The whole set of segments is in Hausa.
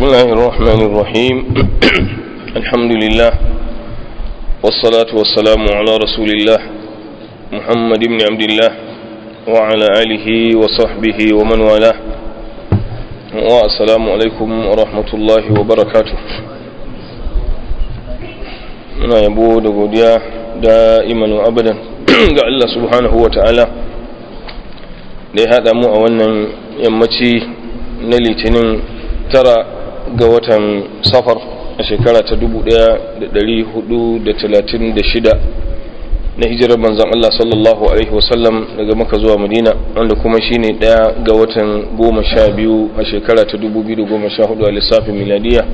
بسم الله الرحمن الرحيم الحمد لله والصلاة والسلام على رسول الله محمد بن عبد الله وعلى آله وصحبه ومن والاه والسلام عليكم ورحمة الله وبركاته muna yabo da godiya da imanu abadan ga Allah subhanahu wa ta'ala da ya haɗa mu a wannan yammaci na litinin tara ga watan safar a shekara ta 1436 na hijirar manzan Allah sallallahu Alaihi wasallam daga maka zuwa madina wanda kuma shine ɗaya ga watan goma sha biyu a shekara ta 2014 a lissafin miladiya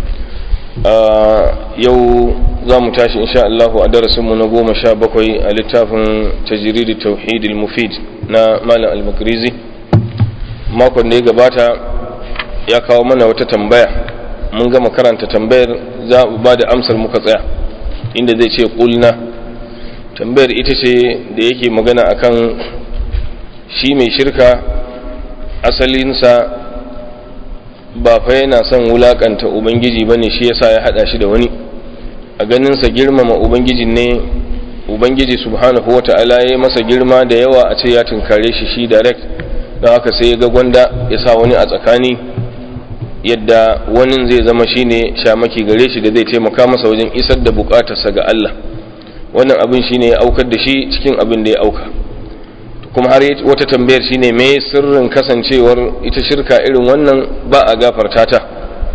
yau za mu tashi insha Allah a darasinmu na goma sha bakwai a littafin tajiridi tauhidil mufid na malam al-makrizi makon da ya gabata ya kawo mana wata tambaya mun gama karanta tambayar za mu ba da amsar muka tsaya inda zai ce kulna tambayar ita ce da yake magana akan shi mai shirka asalinsa ba fa yana son wulakanta ubangiji bane shi yasa ya hada shi da wani a ganinsa girmama ubangiji ne ubangiji subhanahu wata'ala ya masa girma da yawa a ce ya tunkare shi shi direct don haka sai ya ga gwanda ya sa wani a tsakani yadda wani zai zama shine shamaki gare shi da zai taimaka masa wajen isar da bukatarsa ga Allah wannan abin shine ya aukar da shi cikin abin da ya auka kuma har wata tambayar shine me sirrin kasancewar ita shirka irin wannan ba a gafarta ta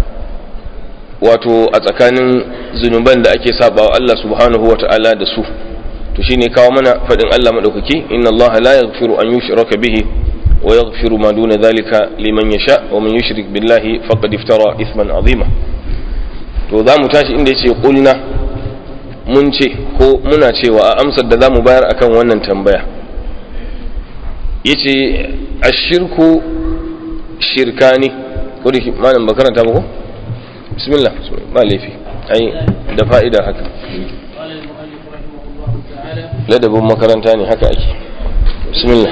wato a tsakanin zunuban da ake sabawa Allah subhanahu wata'ala da su to shine kawo mana fadin Allah madaukaki inna Allah la yaghfiru an yushraka bihi wa yaghfiru ma duna dhalika liman yasha wa man yushrik billahi faqad iftara ithman azima to za mu tashi inda yace qulna mun ce ko muna cewa a amsar da zamu bayar akan wannan tambaya yace ashirku shirkani ko da malam bakaranta ba ko bismillah ba laifi ai da fa'ida haka ladabin makaranta ne haka ake bismillah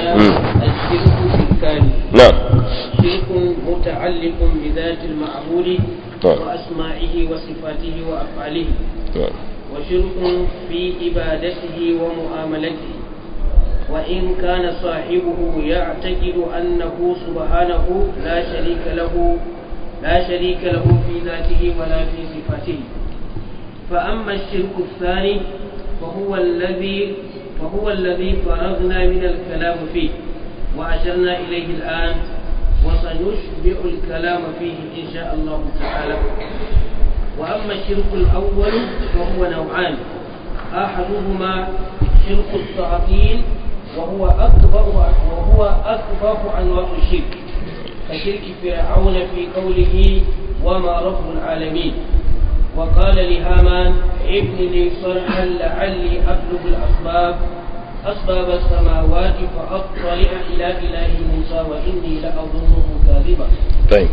na'am شرك متعلق بذات المعبود وأسمائه وصفاته وأفعاله وشرك في عبادته ومعاملته وإن كان صاحبه يعتقد أنه سبحانه لا شريك له لا شريك له في ذاته ولا في صفاته فأما الشرك الثاني فهو الذي فهو الذي فرغنا من الكلام فيه وأشرنا إليه الآن وسنشبع الكلام فيه إن شاء الله تعالى وأما الشرك الأول فهو نوعان أحدهما شرك التعطيل وهو أكبر وهو أكبر أنواع الشرك كشرك فرعون في قوله وما رب العالمين وقال لهامان ابن لي صرحا لعلي أبلغ الأسباب أسباب السماوات فأطلع إلى إله موسى وإني لأظنه كاذبا طيب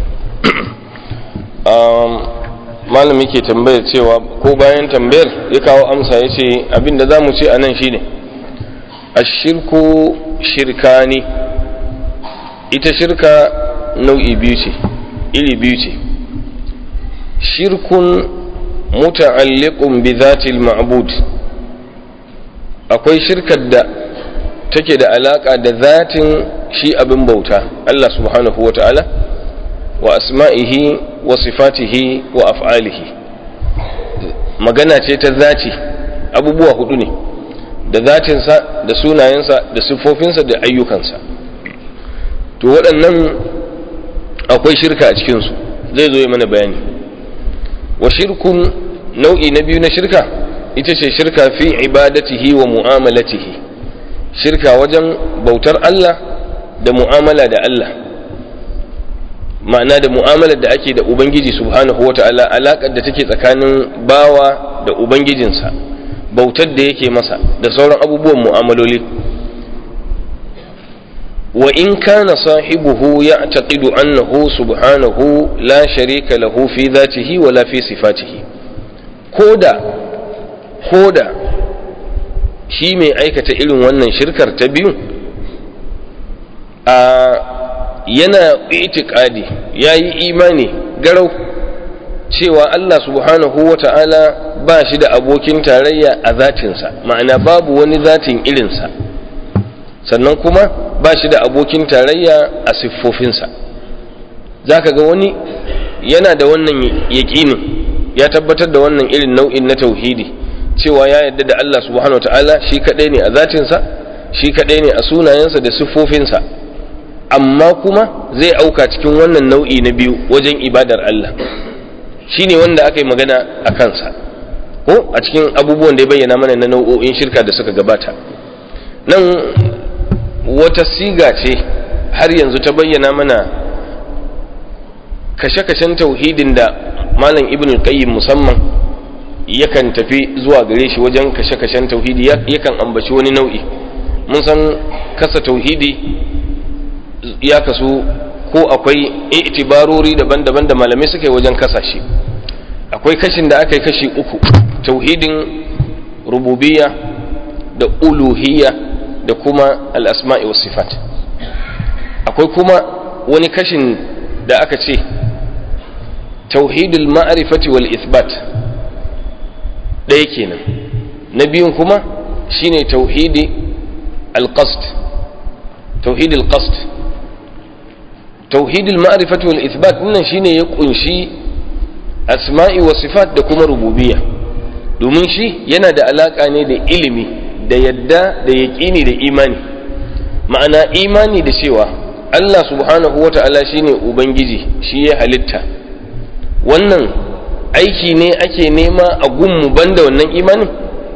malam yake tambayar cewa ko bayan tambayar ya kawo amsa ya ce abinda za mu ce a nan shine ashirku shirkani ita shirka nau'i biyu ce iri biyu ce shirkun muta'alliqun bi zatil ma'bud akwai shirkar da take da alaka da zatin shi abin bauta Allah subhanahu wa ta'ala wa asma'ihi wa sifatihi wa af'alihi magana ce ta zati abubuwa hudu ne da zatinsa da sunayensa da siffofinsa da ayyukansa to waɗannan akwai shirka a cikinsu zai zo yi mana bayani wa shirkun nau'i na biyu na shirka ita ce shirka fi ibadatihi wa mu'amalatihi shirka wajen bautar Allah da mu'amala da Allah ma'ana da mu'amalar da ake da Ubangiji subhanahu wata'ala alaƙar da take tsakanin bawa da Ubangijinsa bautar da yake masa da sauran abubuwan mu'amaloli wa in kana sahibuhu ya'taqidu annahu subhanahu la sharika lahu fi dhatihi wa la fi sifatihi koda koda shi mai aikata irin wannan shirkar ta biyu a yana itikadi yayi imani garau cewa Allah subhanahu wa ta'ala ba shi da abokin tarayya a zatinsa ma'ana babu wani zatin irinsa sannan kuma ba shi da abokin tarayya a siffofinsa za ka ga wani yana da wannan yaƙinin ya tabbatar da wannan irin nau'in na tauhidi cewa ya yarda da Allah subhanahu wa ta'ala shi kaɗai ne a zatinsa shi kaɗai ne a sunayensa da siffofinsa amma kuma zai auka cikin wannan nau'i na biyu wajen ibadar Allah shi ne wanda aka yi magana a kansa ko a cikin abubuwan da ya bayyana mana na nau'o'in shirka da suka gabata nan wata siga ce har yanzu ta bayyana mana kashe-kashen tauhidin da malam ibn qayyim musamman yakan tafi zuwa gare shi wajen kashe-kashen tauhidi yakan ambaci wani nau'i mun san kasa tauhidi ya kasu ko akwai itibarori daban-daban da malamai suka yi wajen kasa shi akwai kashin da aka yi kashi uku tauhidin rububiyya da uluhiyya da kuma al'asma'i wa sifat akwai kuma wani kashin da aka ce tauhidul ma'arifati wal ithbat ɗaya kenan na biyun kuma shine tauhidi al-qasd tauhidul qasd tauhidul ma'rifati wal ithbat wannan shine ya kunshi asma'i wa sifat da kuma rububiyya domin shi yana da alaka ne da ilimi da yadda da yaqini da imani ma'ana imani da cewa Allah subhanahu wata'ala shine ubangiji shi ya halitta wannan aiki ne ake nema a gunmu banda wannan imanin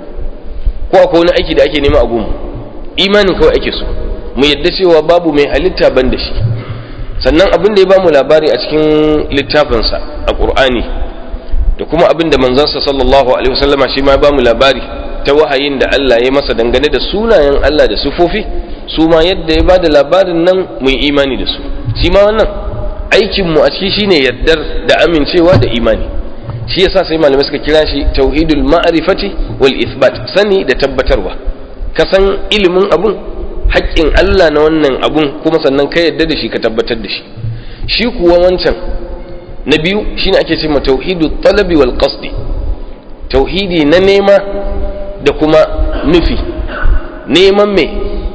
ko akwai wani aiki da ake nema a gunmu imanin kawai ake so mu yadda cewa babu mai halitta banda shi sannan abin da ya bamu labari a cikin littafinsa a ƙur'ani da kuma abin da manzansa sallallahu alaihi wasallama shi ma ya bamu labari ta wahayin da Allah ya masa dangane da sunayen Allah da sufofi su ma yadda ya bada labarin nan mu yi imani da su shi ma wannan aikin mu a ciki shine yaddar da amincewa da imani shi yasa sai malamai suka kira shi tauhidul ma'rifati wal ithbat sani da tabbatarwa ka san ilimin abun haƙƙin Allah na wannan abun kuma sannan ka yadda da shi ka tabbatar da shi shi kuwa wancan na biyu shine ake ce ma tauhidu talabi wal qasdi tauhidi na nema da kuma nufi neman me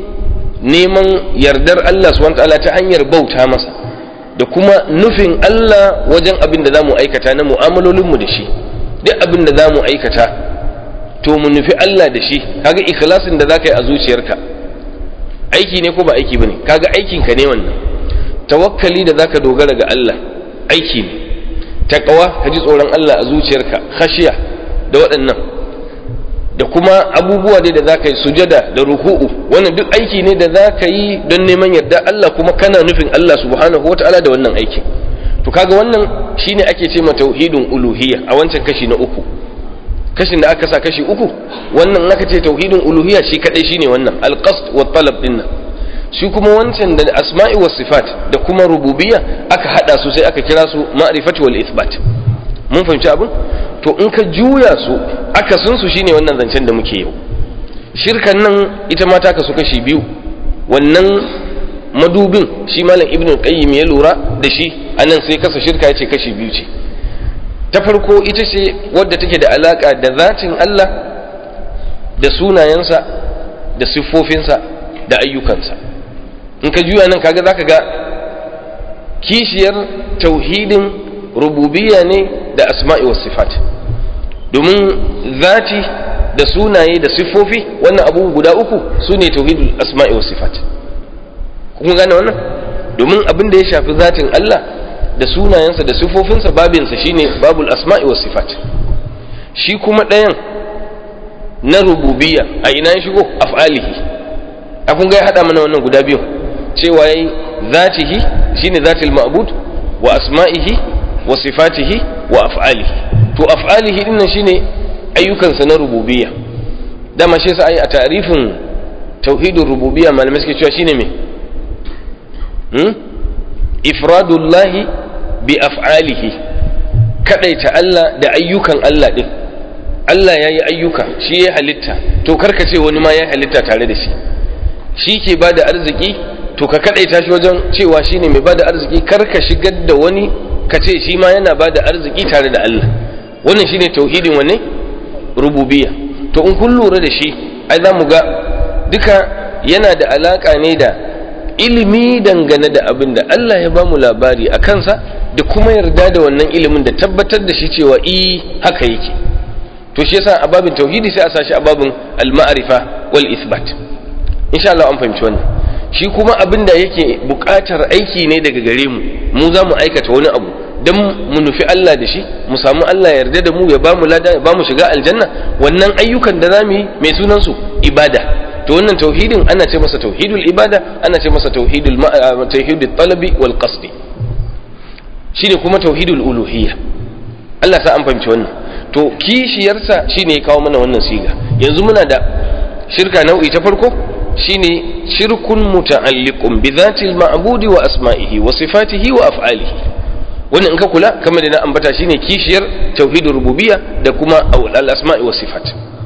neman yardar Allah subhanahu ta'ala ta hanyar bauta masa da kuma nufin Allah wajen abin da zamu aikata na mu'amalolinmu da shi duk abin da zamu aikata to mu nufi Allah da shi kaga ikhlasin da zaka yi a zuciyarka aiki ne ko ba aiki bane kaga aikin ka ne wannan tawakkali da zaka dogara ga Allah aiki ne taqwa ka ji tsoron Allah a zuciyarka khashiya da waɗannan da kuma abubuwa dai da zaka yi sujada da ruku'u wannan duk aiki ne da zaka yi don neman yarda Allah kuma kana nufin Allah subhanahu wataala da wannan aikin to kaga wannan shine ake ce ma tauhidin uluhiyya a wancan kashi na uku kashin da aka sa kashi uku wannan aka ce tauhidin uluhiyya shi kadai shine wannan alqasd wa talab din nan shi kuma wancan da asma'i was sifat da kuma rububiyya aka hada su sai aka kira su ma'rifati wal ithbat mun fahimci abin to in ka juya su aka sun su shine wannan zancen da muke yau shirkan nan ita ma ta kasu kashi biyu wannan madubin shi malam ibnu qayyim ya lura da shi anan sai kasa shirka yace kashi biyu ce ta farko ita ce wadda take da alaka da zatin Allah da sunayensa da siffofinsa da ayyukansa in ka juya nan kaga zaka ga kishiyar tauhidin rububiyya ne da asma'i was sifat domin zati da sunaye da siffofi wannan abu guda uku su ne tauhidul asma'i was sifat kun gane wannan domin abin da ya shafi zatin Allah da sunayensa da siffofinsa babinsa shine babul asma'i was sifat shi kuma ɗayan na rububiyya a ina ya shigo af'alihi a kun ga ya haɗa mana wannan guda biyu cewa yayi zatihi shine zatil ma'bud wa asma'ihi wa sifatihi wa af'alihi to af'alihi dinnan shine ayyukansa na rububiyya dama shi yasa ai a ta'rifin tauhidur rububiyya malamai suke cewa shine me hmm? ifradullahi bi af'alihi kadaita Allah da ayyukan Allah din Allah ya yi ayyuka shi ya halitta to karka ce wani ma ya halitta tare da shi shi ke ba da arziki to ka kadaita shi wajen cewa shine mai ba da arziki karka shigar da wani ka ce shi ma yana ba da arziki tare da Allah wannan shine tauhidin wanne rububiyya to in kun lura da shi ai za mu ga duka yana da alaka ne da ilimi dangane da abin da Allah ya ba mu labari a kansa da kuma yarda da wannan ilimin da tabbatar da shi cewa i haka yake to shi yasa a babin tauhidi sai a sashi a babin al-ma'rifa wal ithbat insha Allah an fahimci wannan shi kuma abin da yake buƙatar aiki ne daga gare mu mu za mu aikata wani abu dan mu nufi Allah da shi mu samu Allah yarda da mu ya ba mu lada ya ba mu shiga aljanna wannan ayyukan da zamu yi mai sunan su ibada to wannan tauhidin ana ce masa tauhidul ibada ana ce masa tauhidul tauhidul talabi wal qasdi shine kuma tauhidul uluhiyya Allah sa an fahimci wannan to kishiyarsa shine ya kawo mana wannan siga yanzu muna da shirka nau'i ta farko shine shirkun muta'alliqun bi dhatil ma'budi wa asma'ihi wa sifatihi wa af'alihi wannan in ka kula kamar da na ambata shine kishiyar tauhidur rububiyya da kuma al asma'i wa sifat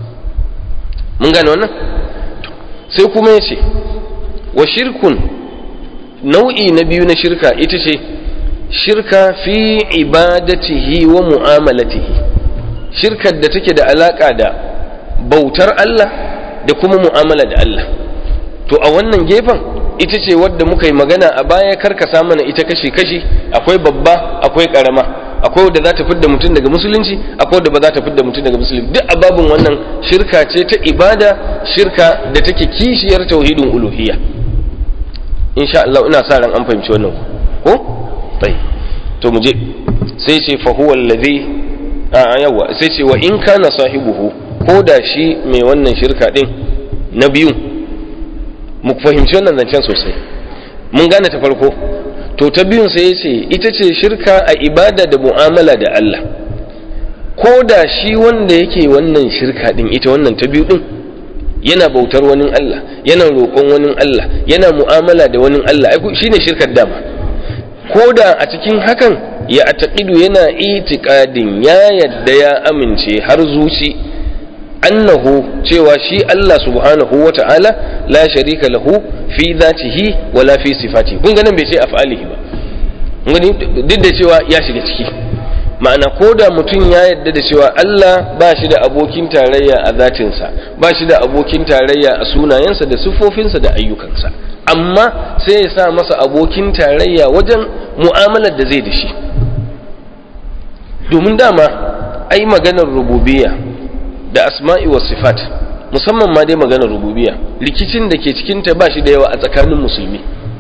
mun gane wannan sai kuma yace wa shirkun nau'i na biyu na shirka ita ce shirka fi ibadatihi wa mu'amalatihi shirkar da take da alaka da bautar Allah da kuma mu'amala da Allah to a wannan gefen ita ce wadda muka yi magana a baya karkasa mana ita kashi-kashi akwai babba akwai karama akwai wadda za ta fidda mutum daga musulunci akwai wadda ba za ta fidda mutum daga musulunci duk a babin wannan shirka ce ta ibada shirka da take kishiyar tauhidin uluhiyya insha Allah ina sa ran an fahimci wannan ko tai to mu je sai ce fa huwa allazi a yawa sai ce wa in kana sahibuhu ko da shi mai wannan shirka din na biyu mu fahimci wannan zancen sosai mun gane ta farko to ta biyun sai ce ita ce shirka a ibada da mu'amala da Allah ko da shi wanda yake wannan shirka din ita wannan ta biyu din yana bautar wani Allah yana roƙon wani Allah yana mu'amala da wani Allah ai shine shirkar dama ko da a cikin hakan ya ataqidu yana itiqadin ya yadda ya amince har zuci annahu cewa shi Allah subhanahu wa ta'ala la sharika lahu fi dhatihi wala fi sifati kun ga nan bai ce af'alihi ba gani duk da cewa ya shiga ciki ma'ana ko da mutum ya yadda da cewa Allah ba shi da abokin tarayya a zatinsa ba shi da abokin tarayya a sunayensa da siffofinsa da ayyukansa amma sai ya sa masa abokin tarayya wajen mu'amalar da zai da shi domin dama ai maganar rububiyya da asma'i wa sifat musamman ma dai maganar rububiyya rikicin da ke cikinta ba shi da yawa a tsakanin musulmi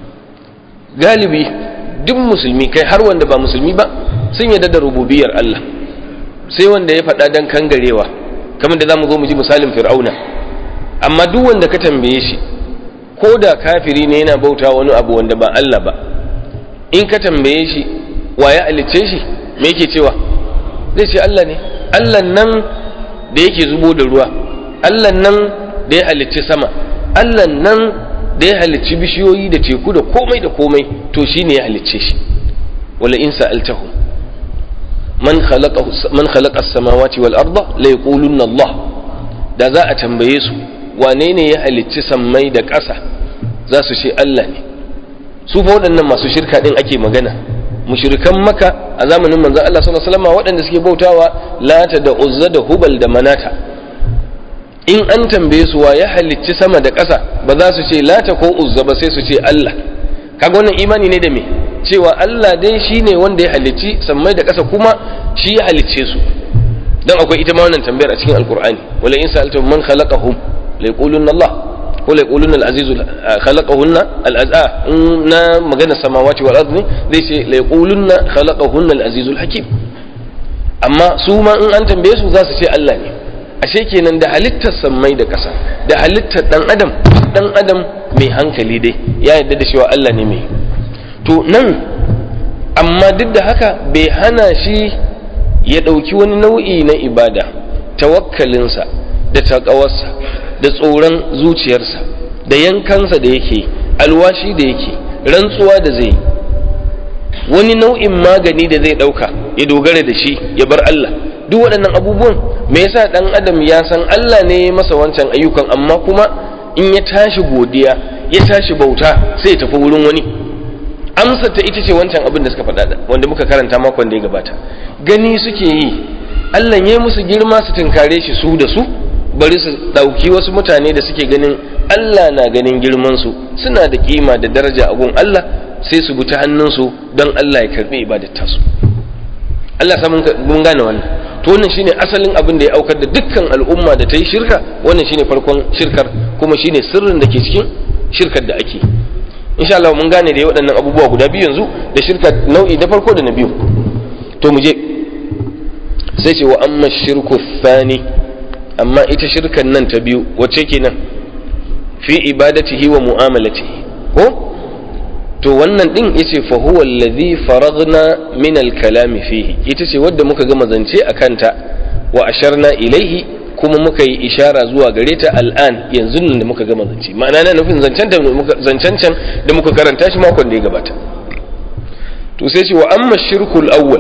galibi duk musulmi kai har wanda ba musulmi ba sun yarda da rububiyar Allah sai wanda ya faɗa dan kangarewa kamar da zamu zo mu ji misalin fir'auna amma duk wanda ka tambaye shi ko da kafiri ne yana bauta wani abu wanda ba Allah ba in ka tambaye shi wa ya halicce shi me yake cewa zai ce Allah ne Allah nan da yake zubo da ruwa Allah nan da ya halicci sama Allah nan da ya halicci bishiyoyi da teku da komai da komai to shine ya halicce shi wala in sa'altahum man khalaqa man khalaqa as-samawati wal arda la yaqulunna Allah da za a tambaye su wane ne ya halicci sammai da ƙasa za su ce Allah ne su fa waɗannan masu shirka din ake magana mushrikan maka a zamanin manzon Allah sallallahu alaihi wasallam waɗanda suke bautawa lata da uzza da hubal da manata in an tambaye su wa ya halicci sama da ƙasa ba za su ce lata ko uzza ba sai su ce Allah kaga wannan imani ne da me cewa Allah dai shine wanda ya halicci sammai da ƙasa kuma shi ya halicce su dan akwai ita ma wannan tambayar a cikin alqur'ani wala in sa'altum man khalaqahum la yaqulunna Allah ko la yaqulunna al-aziz khalaqahunna al-azza na magana samawati wal ardi zai ce la yaqulunna khalaqahunna al-aziz al-hakim amma su ma in an tambaye su za su ce Allah ne ashe kenan da halittar sammai da ƙasa da halittar dan adam dan adam mai hankali dai ya yarda da cewa Allah ne mai to nan amma duk da haka bai hana shi ya ɗauki wani nau'i na ibada tawakkalinsa da taƙawarsa da tsoron zuciyarsa da yankansa da yake alwashi da yake rantsuwa da zai wani nau'in magani da zai ɗauka ya dogara da shi ya bar Allah duk waɗannan abubuwan me yasa ɗan adam ya san Allah ne ya masa wancan ayyukan amma kuma in ya tashi godiya ya tashi bauta sai ya tafi wurin wani amsar ta ita ce wancan abin da suka faɗa wanda muka karanta makon da ya gabata gani suke yi Allah ya musu girma su tunkare shi su da su bari su ɗauki wasu mutane da suke ganin Allah na ganin girman su suna da kima da daraja a gun Allah sai su bi ta hannunsu don Allah ya karɓi ibadar tasu Allah sa mun gane wannan to wannan shine asalin abin da ya aukar da dukkan al'umma da ta yi shirka wannan shine farkon shirkar kuma shine sirrin da ke cikin shirkar da ake insha Allah mun gane da waɗannan abubuwa guda biyu yanzu da shirka nau'i na farko da na biyu to mu je sai ce wa amma shirku thani amma ita shirkan nan ta biyu wacce kenan fi ibadatihi wa mu'amalatihi ko to wannan din yace fa huwa allazi faragna min al-kalam fihi ita ce wadda muka gama zance akan ta wa asharna ilaihi kuma muka yi ishara zuwa gare ta al'an yanzu nan da muka gama zance ma'ana na nufin zancen da muka zancen can da muka karanta shi makon da ya gabata to sai ce wa amma shirkul awwal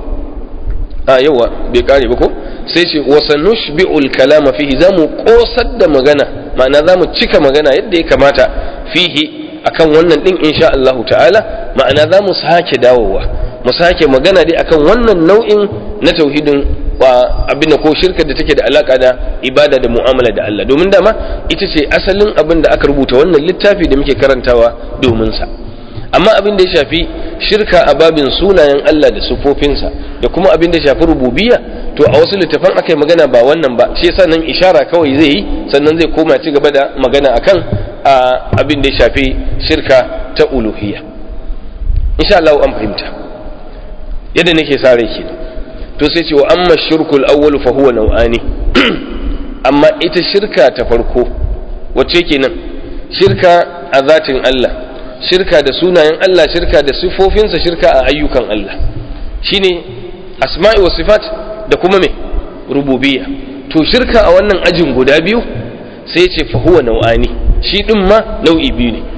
a yawa bai kare ba ko sai ce wa sanushbi'ul kalama fihi zamu kosar da magana ma'ana zamu cika magana yadda ya kamata fihi akan wannan din insha Allah ta'ala ma'ana za mu sake dawowa mu sake magana dai akan wannan nau'in na tauhidin wa abin da ko shirka da take da alaka da ibada da mu'amala da Allah domin dama ita ce asalin abin da aka rubuta wannan littafi da muke karantawa domin sa amma abin da ya shafi shirka a babin sunayen Allah da sufofinsa da kuma abin da ya shafi rububiyya to a wasu littafan aka yi magana ba wannan ba shi yasa nan ishara kawai zai yi sannan zai koma ci gaba da magana akan abin da ya shafi shirka ta uluhiyya insha Allah an fahimta yadda nake sa rai kenan to sai ce wa amma shirkul awwal fa huwa nau'ani amma ita shirka ta farko wacce kenan shirka a zatin Allah shirka da sunayen Allah shirka da sifofinsa shirka a ayyukan Allah shine asma'i wa sifat da kuma me rububiyya to shirka a wannan ajin guda biyu sai ce fa huwa nau'ani shi din ma nau'i biyu ne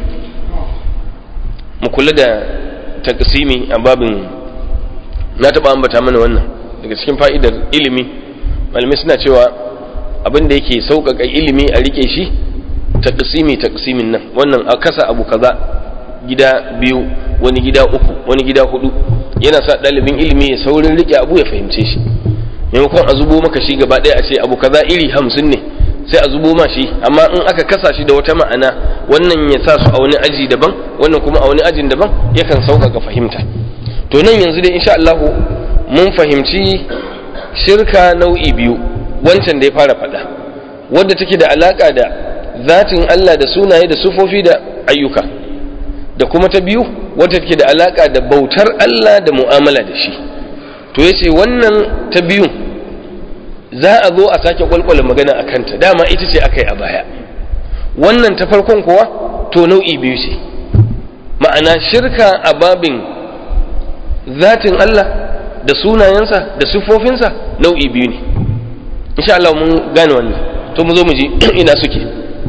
mu kula da taqsimi a babin na taba ambata mana wannan daga cikin fa'idar ilimi malamai suna cewa abin da yake sauƙaƙa ilimi a rike shi taqsimi taqsimin nan wannan a kasa abu kaza gida biyu wani gida uku wani gida hudu yana sa ɗalibin ilimi ya saurin rike abu ya fahimce shi maimakon a zubo maka shi gaba ɗaya a ce abu kaza iri hamsin ne sai a zubo ma shi amma in aka kasa shi da wata ma'ana wannan ya sa su a wani aji daban wannan kuma a wani ajin daban yakan sauƙaƙa fahimta to nan yanzu dai insha Allah mun fahimci shirka nau'i biyu wancan da ya fara faɗa wadda take da alaƙa da zatin Allah da sunaye da sufofi da ayyuka da kuma ta biyu wadda take da alaƙa da bautar Allah da mu'amala da shi to yace wannan ta biyu za a zo a sake kwalkwala magana a kanta dama ita ce aka yi a baya wannan ta farkon kuwa to nau'i biyu ce ma'ana shirka a babin zatin Allah da sunayensa da siffofinsa nau'i biyu ne insha Allah mun gane wannan to mu zo mu ji ina suke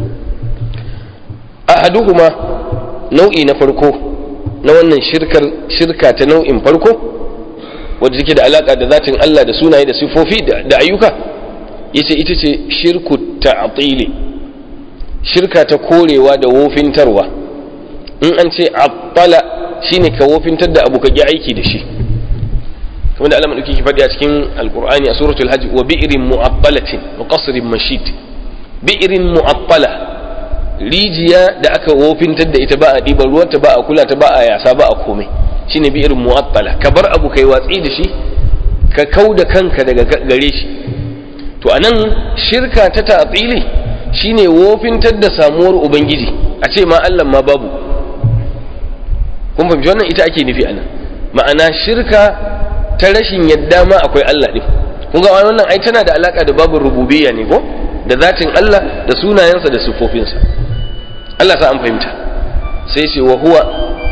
ahaduhuma nau'i na farko na wannan shirkar shirka ta nau'in farko wadda take da alaka da zatin Allah da sunaye da siffofi da ayyuka yace ita ce shirku ta'tili shirka ta korewa da wofintarwa in an ce attala shine ka wofintar da abu ka ki aiki da shi kamar da Allah madauki ki faɗi a cikin alqur'ani a suratul hajj wa bi'rin mu'attalatin wa qasrin mashid bi'rin mu'attala rijiya da aka wofintar da ita ba a ɗiban ruwanta ba a kula ta ba a yasa ba a komai shine bi'rin mu'attala ka bar abu kai watsi da shi ka kau da kanka daga gare shi to anan shirka ta ta'tili shine wofintar da samuwar ubangiji a ce ma Allah ma babu kun fahimci wannan ita ake nufi anan ma'ana shirka ta rashin yadda ma akwai Allah din kun ga wannan ai tana da alaka da babu rububiyya ne ko da zatin Allah da sunayensa da sifofinsa Allah sa an fahimta sai ce wa huwa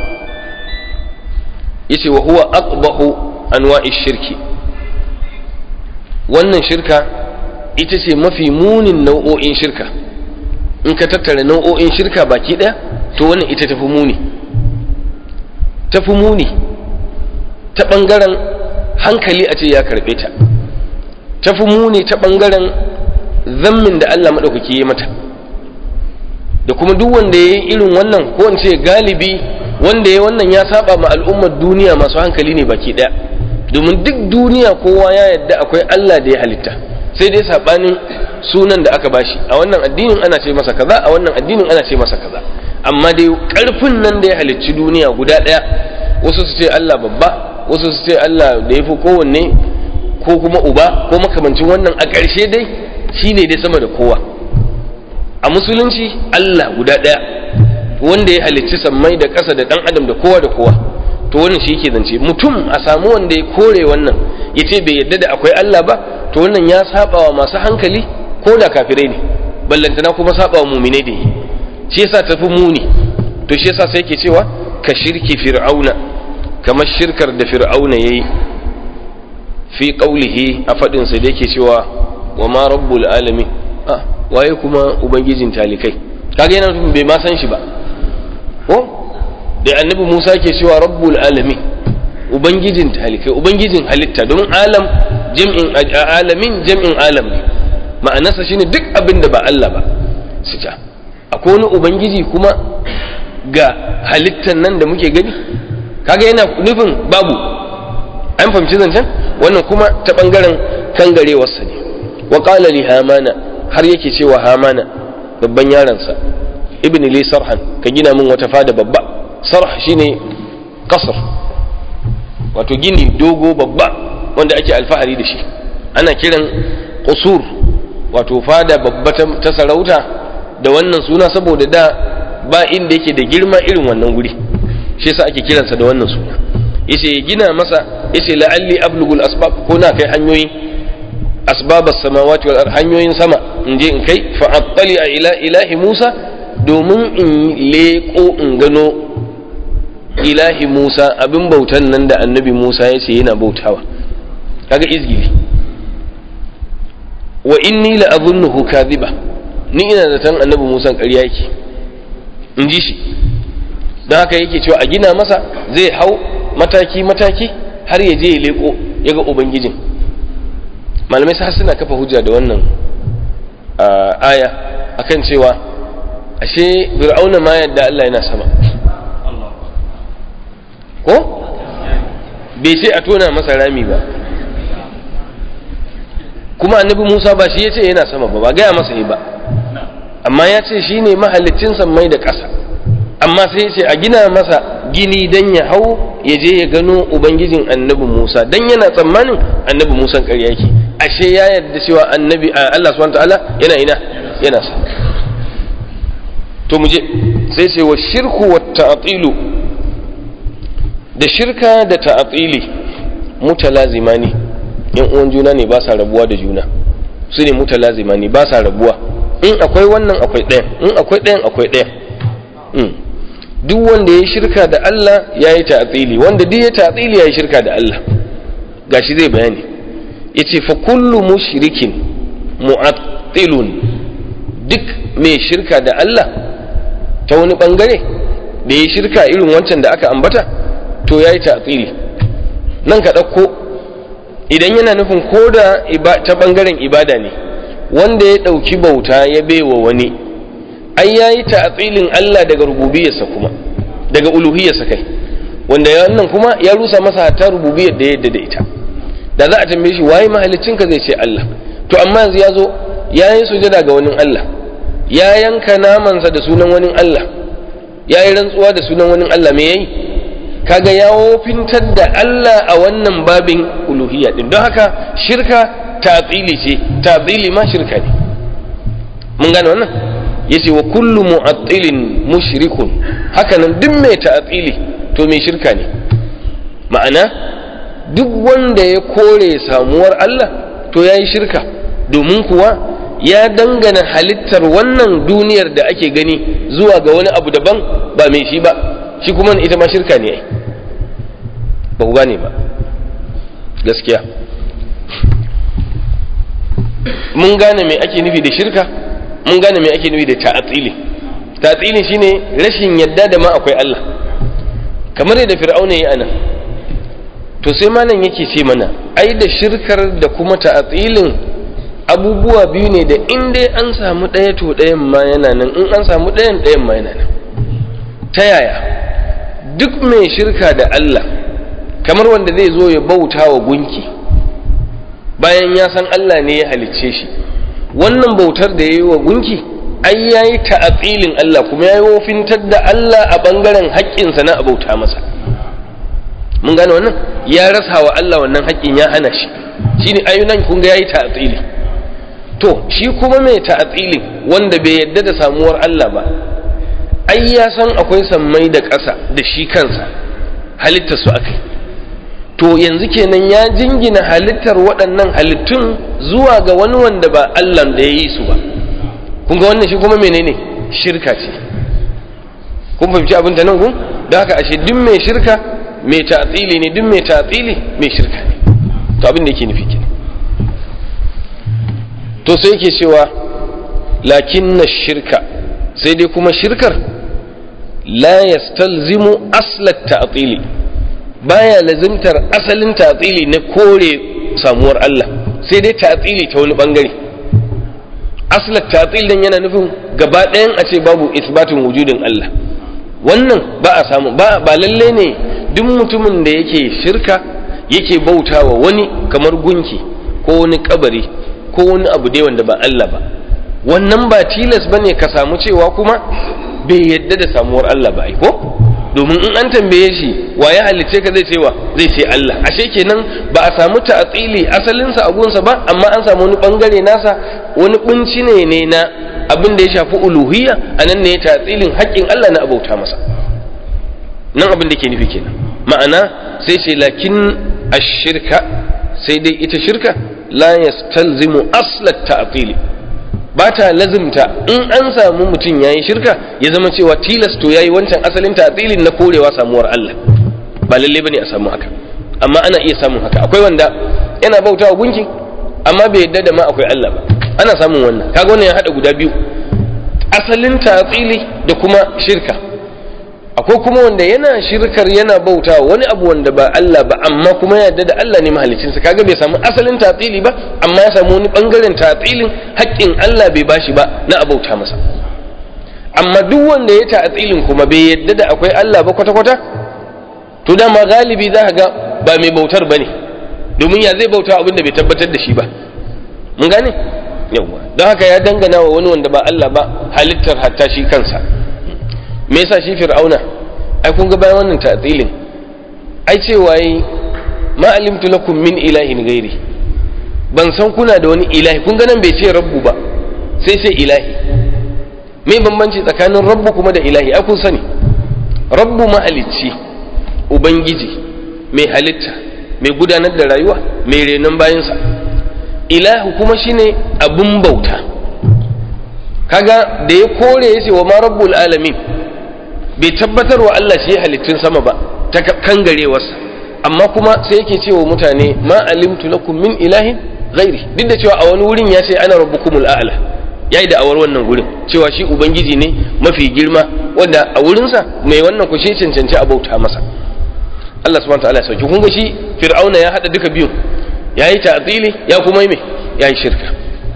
yace wa huwa aqbahu anwa'i shirki wannan shirka ita ce mafi munin nau'o'in shirka in ka tattara nau'o'in shirka baki ɗaya to wannan ita tafi muni tafi muni ta ɓangaren hankali a ce ya karɓe ta tafi muni ta ɓangaren zammin da Allah maɗaukaki ya mata da kuma duk wanda ya yi irin wannan ko in ce galibi wanda ya wannan ya saba ma al'ummar duniya masu hankali ne baki daya domin duk duniya kowa ya yadda akwai Allah da ya halitta sai dai sabanin sunan da aka bashi a wannan addinin ana ce masa kaza a wannan addinin ana ce masa kaza amma dai karfin nan da ya halicci duniya guda daya wasu su ce Allah babba wasu su ce Allah da ya fi kowanne ko kuma uba ko makamancin wannan a ƙarshe dai shine dai sama da kowa a musulunci Allah guda daya wanda ya halicci sammai da ƙasa da ɗan adam da kowa da kowa to wannan shi yake zance mutum a samu wanda ya kore wannan ya ce bai yadda da akwai Allah ba to wannan ya saba wa masu hankali ko da kafirai ne ballantana kuma saba wa muminai da yi shi yasa tafi muni to shi yasa sai yake cewa ka shirki fir'auna kamar shirkar da fir'auna yayi fi qaulihi a fadin sa da yake cewa wa ma rabbul alamin ah waye kuma ubangijin talikai kaga yana nufin bai ma san shi ba ko da annabi Musa ke cewa rabbul alamin ubangijin talikai ubangijin halitta domin alam jam'in alamin jam'in alam ne ma'anarsa shine duk abin da ba Allah ba su ta akwai wani ubangiji kuma ga halittan nan da muke gani kaga yana nufin babu an fahimci zancen wannan kuma ta bangaren kangarewarsa ne wa qala li hamana har yake cewa hamana babban yaransa ibn li sarhan ka gina min wata fada babba sarh shine kasar wato gini dogo babba wanda ake alfahari da shi ana kiran qusur wato fada babba ta sarauta da wannan suna saboda da ba inda yake da girma irin wannan guri shi yasa ake kiransa da wannan suna yace ya gina masa yace la'alli ablugul asbab ko na kai hanyoyi asbabas samawati wal hanyoyin sama in je in kai fa attali ila ilahi Musa domin in leko in gano ilahi Musa abin bautan nan da annabi Musa ya ce yana bautawa kaga izgili wa inni la azunnuhu kadhiba ni ina zaton annabi Musa ƙarya yake in ji shi don haka yake cewa a gina masa zai hau mataki mataki har ya je ya leko ya ga ubangijin malamai sa suna kafa hujja da wannan aya akan cewa ashe fir'auna ma yadda Allah yana sama ko bai ce a tona masa rami ba kuma annabi Musa ba shi ya ce yana sama ba ba gaya masa yi ba amma ya ce shi ne mahallicin mai da ƙasa amma sai ya ce a gina masa gini don ya hau ya je ya gano ubangijin annabi Musa don yana tsammanin annabi Musa ƙarya yake ashe ya yarda cewa annabi Allah subhanahu ta'ala yana ina yana sama to mu je sai ce wa shirku wa ta'tilu da shirka da ta'tili mutalazimani yan uwan juna ne ba sa rabuwa da juna su ne mutalazimani ba sa rabuwa in akwai wannan akwai ɗayan in akwai ɗayan akwai ɗayan duk wanda ya shirka da Allah ya yi ta'tili wanda duk ya ta'tili ya yi shirka da Allah gashi zai bayani yace fa kullu mushrikin mu'attilun duk mai shirka da Allah ta wani bangare da ya shirka irin wancan da aka ambata to ya yi ta'tili nan ka ɗauko idan yana nufin ko da ta bangaren ibada ne wanda ya ɗauki bauta ya baiwa wani ai ya yi ta'atsilin Allah daga rububiyarsa kuma daga uluhiyarsa kai wanda wannan kuma ya rusa masa hatta rububiyar da ya yadda da ita da za a tambaye shi waye ka zai ce Allah to amma yanzu ya zo ya yi sujada ga wani Allah ya yanka namansa da sunan wani Allah ya yi rantsuwa da sunan wani Allah me yayi kaga ya wofintar da Allah a wannan babin uluhiyya din don haka shirka ta'tili ce ta'tili ma shirka ne mun gane wannan yace wa kullu mu'attilin mushrikun hakanan duk mai ta'tili to mai shirka ne ma'ana duk wanda ya kore samuwar Allah to yayi shirka domin kuwa ya dangana halittar wannan duniyar da ake gani zuwa ga wani abu daban ba mai shi ba shi kuma ita ma shirka ne ai ba ku gane ba gaskiya mun gane mai ake nufi da shirka mun gane mai ake nufi da ta'atili ta'atili shine rashin yadda da ma akwai Allah kamar yadda fir'auna yi ana to sai malam yake ce mana ai da shirkar da kuma ta'atilin abubuwa biyu ne da in dai an samu ɗaya to ɗayan ma yana nan in an samu ɗayan ɗayan ma yana nan ta yaya duk mai shirka da Allah kamar wanda zai zo ya bauta wa gunki bayan ya san Allah ne ya halicce shi wannan bautar da ya yi wa gunki ai ya yi ta'atsilin Allah kuma ya yi wofintar da Allah a ɓangaren haƙƙinsa na abauta masa mun gane wannan ya rasa wa Allah wannan haƙƙin ya hana shi shi ne ayunan kun ga ya yi ta'atsili to shi kuma mai ta'atsilin wanda bai yadda da samuwar Allah ba ai ya san akwai sammai da ƙasa da shi kansa halittar su akai to yanzu kenan ya jingina halittar waɗannan halittun zuwa ga wani wanda ba Allah da ya yi su ba kun ga wannan shi kuma menene shirka ce kun fahimci abin da nan kun da haka ashe duk mai shirka mai tatsili ne duk mai tatsili mai shirka ne to abin da yake nufi kenan to sai yake cewa lakinna shirka sai dai kuma shirkar la yastalzimu aslat ta'tili baya lazimtar asalin tatsili na kore samuwar Allah sai dai tatsili ta wani bangare aslat tatsil dan yana nufin gaba ɗayan a ce babu isbatin wujudin Allah wannan ba a samu ba ba lalle ne duk mutumin da yake shirka yake bautawa wani kamar gunki ko wani kabari ko wani abu dai wanda ba Allah ba wannan ba tilas bane ka samu cewa kuma bai yadda da samuwar Allah ba ai ko domin in an tambaye shi wa ya halice ka zai ce wa zai ce Allah ashe kenan ba a samu ta'atili asalin sa agunsa ba amma an samu wani bangare nasa wani kunci ne ne na abin da ya shafi uluhiyya anan ne ya ta'atilin haƙƙin Allah na abauta masa nan abin da ke nufi kenan ma'ana sai ce lakin ashirka sai dai ita shirka la yastalzimu aslat ta'atili ba ta lazimta in an samu mutum ya yi shirka ya zama cewa tilas to ya yi wancan asalin ta'atilin na korewa samuwar Allah ba lalle bane a samu haka amma ana iya samun haka akwai wanda yana bautawa gunki amma bai yadda da ma akwai Allah ba ana samun wannan kaga wannan ya hada guda biyu asalin ta'atili da kuma shirka akwai kuma wanda yana shirkar yana bauta wani abu wanda ba Allah ba amma kuma ya yarda da Allah ne mahalicinsa kaga bai samu asalin tatsili ba amma ya samu wani bangaren tatsilin haƙƙin Allah bai bashi ba na abauta masa amma duk wanda ya tatsilin kuma bai yarda da akwai Allah ba kwata-kwata to dama galibi za ka ga ba mai bautar bane domin ya zai bauta abin da bai tabbatar da shi ba mun gane yawa don haka ya dangana wa wani wanda ba Allah ba halittar hatta shi kansa me yasa shi fir'auna ai kun ga bayan wannan ta'tilin ai cewa yi ma alimtu lakum min ilahin ghairi ban san kuna da wani ilahi kun ga nan bai ce rabbu ba sai sai ilahi me bambanci tsakanin rabbu kuma da ilahi ai kun sani rabbu mahalicci ubangiji mai halitta mai gudanar da rayuwa mai renon bayansa ilahu kuma shine abun bauta kaga da ya kore ya ce wa ma rabbul alamin bai tabbatar wa Allah shi halittun sama ba ta kangarewarsa amma kuma sai yake cewa mutane ma alimtu lakum min ilahin ghairi duk da cewa a wani wurin ya ce ana rabbukumul a'la yayi da awar wannan gurin cewa shi ubangiji ne mafi girma wanda a wurinsa mai wannan ku shi cancanci a bauta masa Allah subhanahu wa ta'ala sauki kun ga shi fir'auna ya hada duka biyun yayi ta'tili ya kuma yi me yayi shirka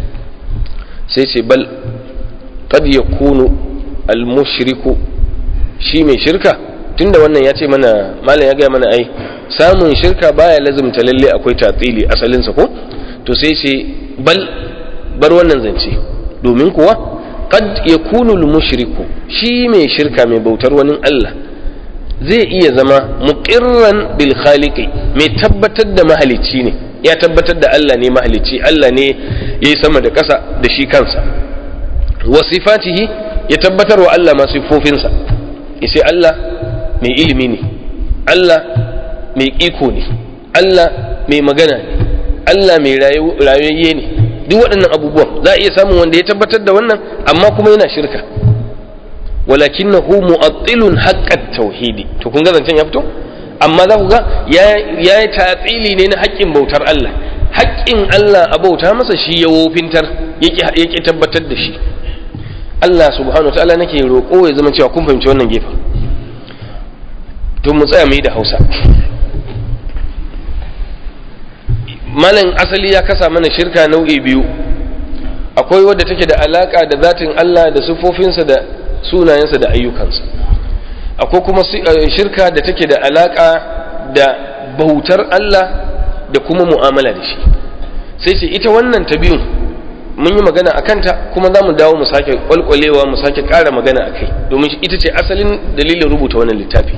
sai ce bal qad yakunu al-mushriku shi mai shirka tunda wannan ya ce mana malam ya gaya mana ai samun shirka baya lazumta lalle akwai tatsili asalinsa ko to sai ce bal bar wannan zance domin kuwa qad yakunu al-mushriku shi mai shirka mai bautar wani Allah zai iya zama muqirran bil khaliqi mai tabbatar da mahalicci ne ya tabbatar da Allah ne mahalicci Allah ne yayi sama da ƙasa da shi kansa wa sifatihi ya tabbatar wa Allah ma sifofinsa sai Allah mai ilimi ne Allah mai iko ne Allah mai magana ne Allah mai rayayye ne duk waɗannan abubuwan za a iya samun wanda ya tabbatar da wannan amma kuma yana shirka walakinahu mu'attilun haqqat tauhidi to kun ga zancen ya fito amma za ku ga ya yi tatsili ne na haƙƙin bautar Allah haƙƙin Allah a bauta masa shi ya wofintar yake tabbatar da shi Allah subhanahu wa ta'ala nake roƙo ya zama cewa kun fahimci wannan gefen to mu tsaya mu yi da Hausa malam asali ya kasa mana shirka nau'i biyu akwai wadda take da alaka da zatin Allah da sufofinsa da sunayensa da ayyukansa akwai kuma shirka da take da alaka da bautar Allah da kuma mu'amala da shi sai ce ita wannan ta biyun mun yi magana a kanta kuma za mu dawo mu sake kwalkwalewa mu sake ƙara magana a kai domin ita ce asalin dalilin rubuta wannan littafi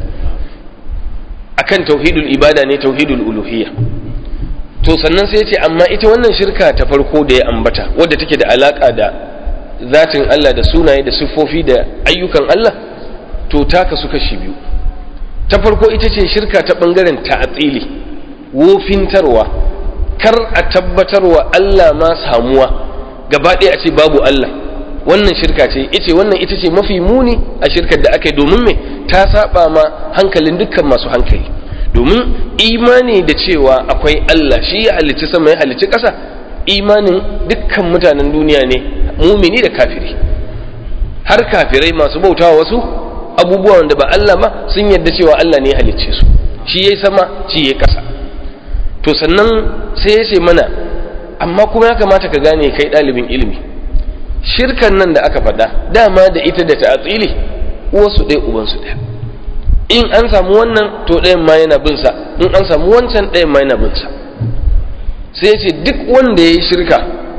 akan tauhidul ibada ne tauhidul uluhiyya to sannan sai ce amma ita wannan shirka ta farko da ya ambata wadda take da alaka da zatin Allah da sunaye da siffofi da ayyukan Allah to ta kasu kashi biyu ta farko ita ce shirka ta bangaren ta'atili wofintarwa kar a tabbatarwa Allah ma samuwa gaba ɗaya a ce babu Allah wannan shirka ce ita wannan ita ce mafi muni a shirkar da aka yi domin me ta saba ma hankalin dukkan masu hankali domin imani da cewa akwai Allah shi ya halicci sama ya halicci ƙasa imanin dukkan mutanen duniya ne mumini da kafiri har kafirai masu bautawa wasu abubuwan da ba Allah ba sun yarda cewa Allah ne ya halicce su shi yayi sama shi yayi ƙasa to sannan sai ya ce mana amma kuma ya kamata ka gane kai ɗalibin ilimi shirkan nan da aka faɗa dama da ita da ta'atsili uwarsu ɗaya ubansu ɗaya in an samu wannan to ɗayan ma yana bin sa in an samu wancan ɗayan ma yana bin sa sai ya ce duk wanda ya yi shirka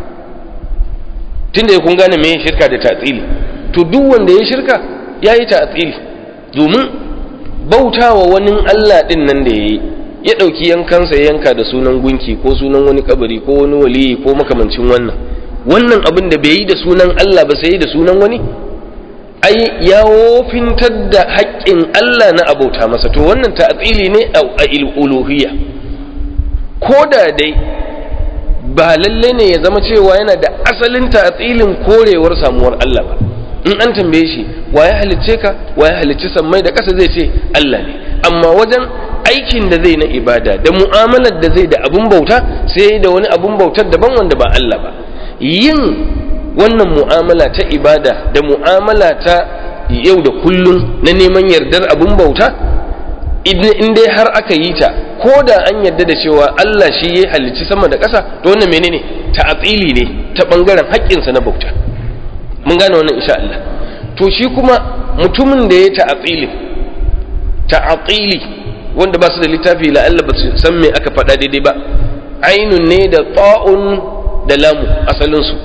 tunda ya kun gane me shirka da ta'atsili to duk wanda ya yi shirka ya yi ta'atsili domin bautawa wani Allah ɗin nan da ya yi ya ɗauki yankansa ya yanka da sunan gunki ko sunan wani kabari ko wani waliyi ko makamancin wannan wannan abin da bai yi da sunan Allah ba sai yi da sunan wani ai ya wofintar da haƙƙin Allah na abauta masa to wannan ta'atili ne a uluhiyya ko da dai ba lalle ne ya zama cewa yana da asalin ta'atilin korewar samuwar Allah ba in an tambaye shi wa ya halicce ka wa ya halicci sammai da ƙasa zai ce Allah ne amma wajen aikin da zai na ibada da mu'amalar da zai da abun bauta sai da wani abun bautar daban wanda ba Allah ba yin wannan mu'amala ta ibada da mu'amala ta yau da kullum na neman yardar abun bauta in dai har aka yi ta ko da an yarda da cewa Allah shi ya halicci sama da ƙasa to wannan menene ta'atili ne ta bangaren haƙƙinsa na bauta mun gane wannan insha Allah to shi kuma mutumin da ya ta'atili ta'atili wanda ba su da littafi la'alla ba su san me aka faɗa daidai ba ainun ne da ta'un da lamu asalinsu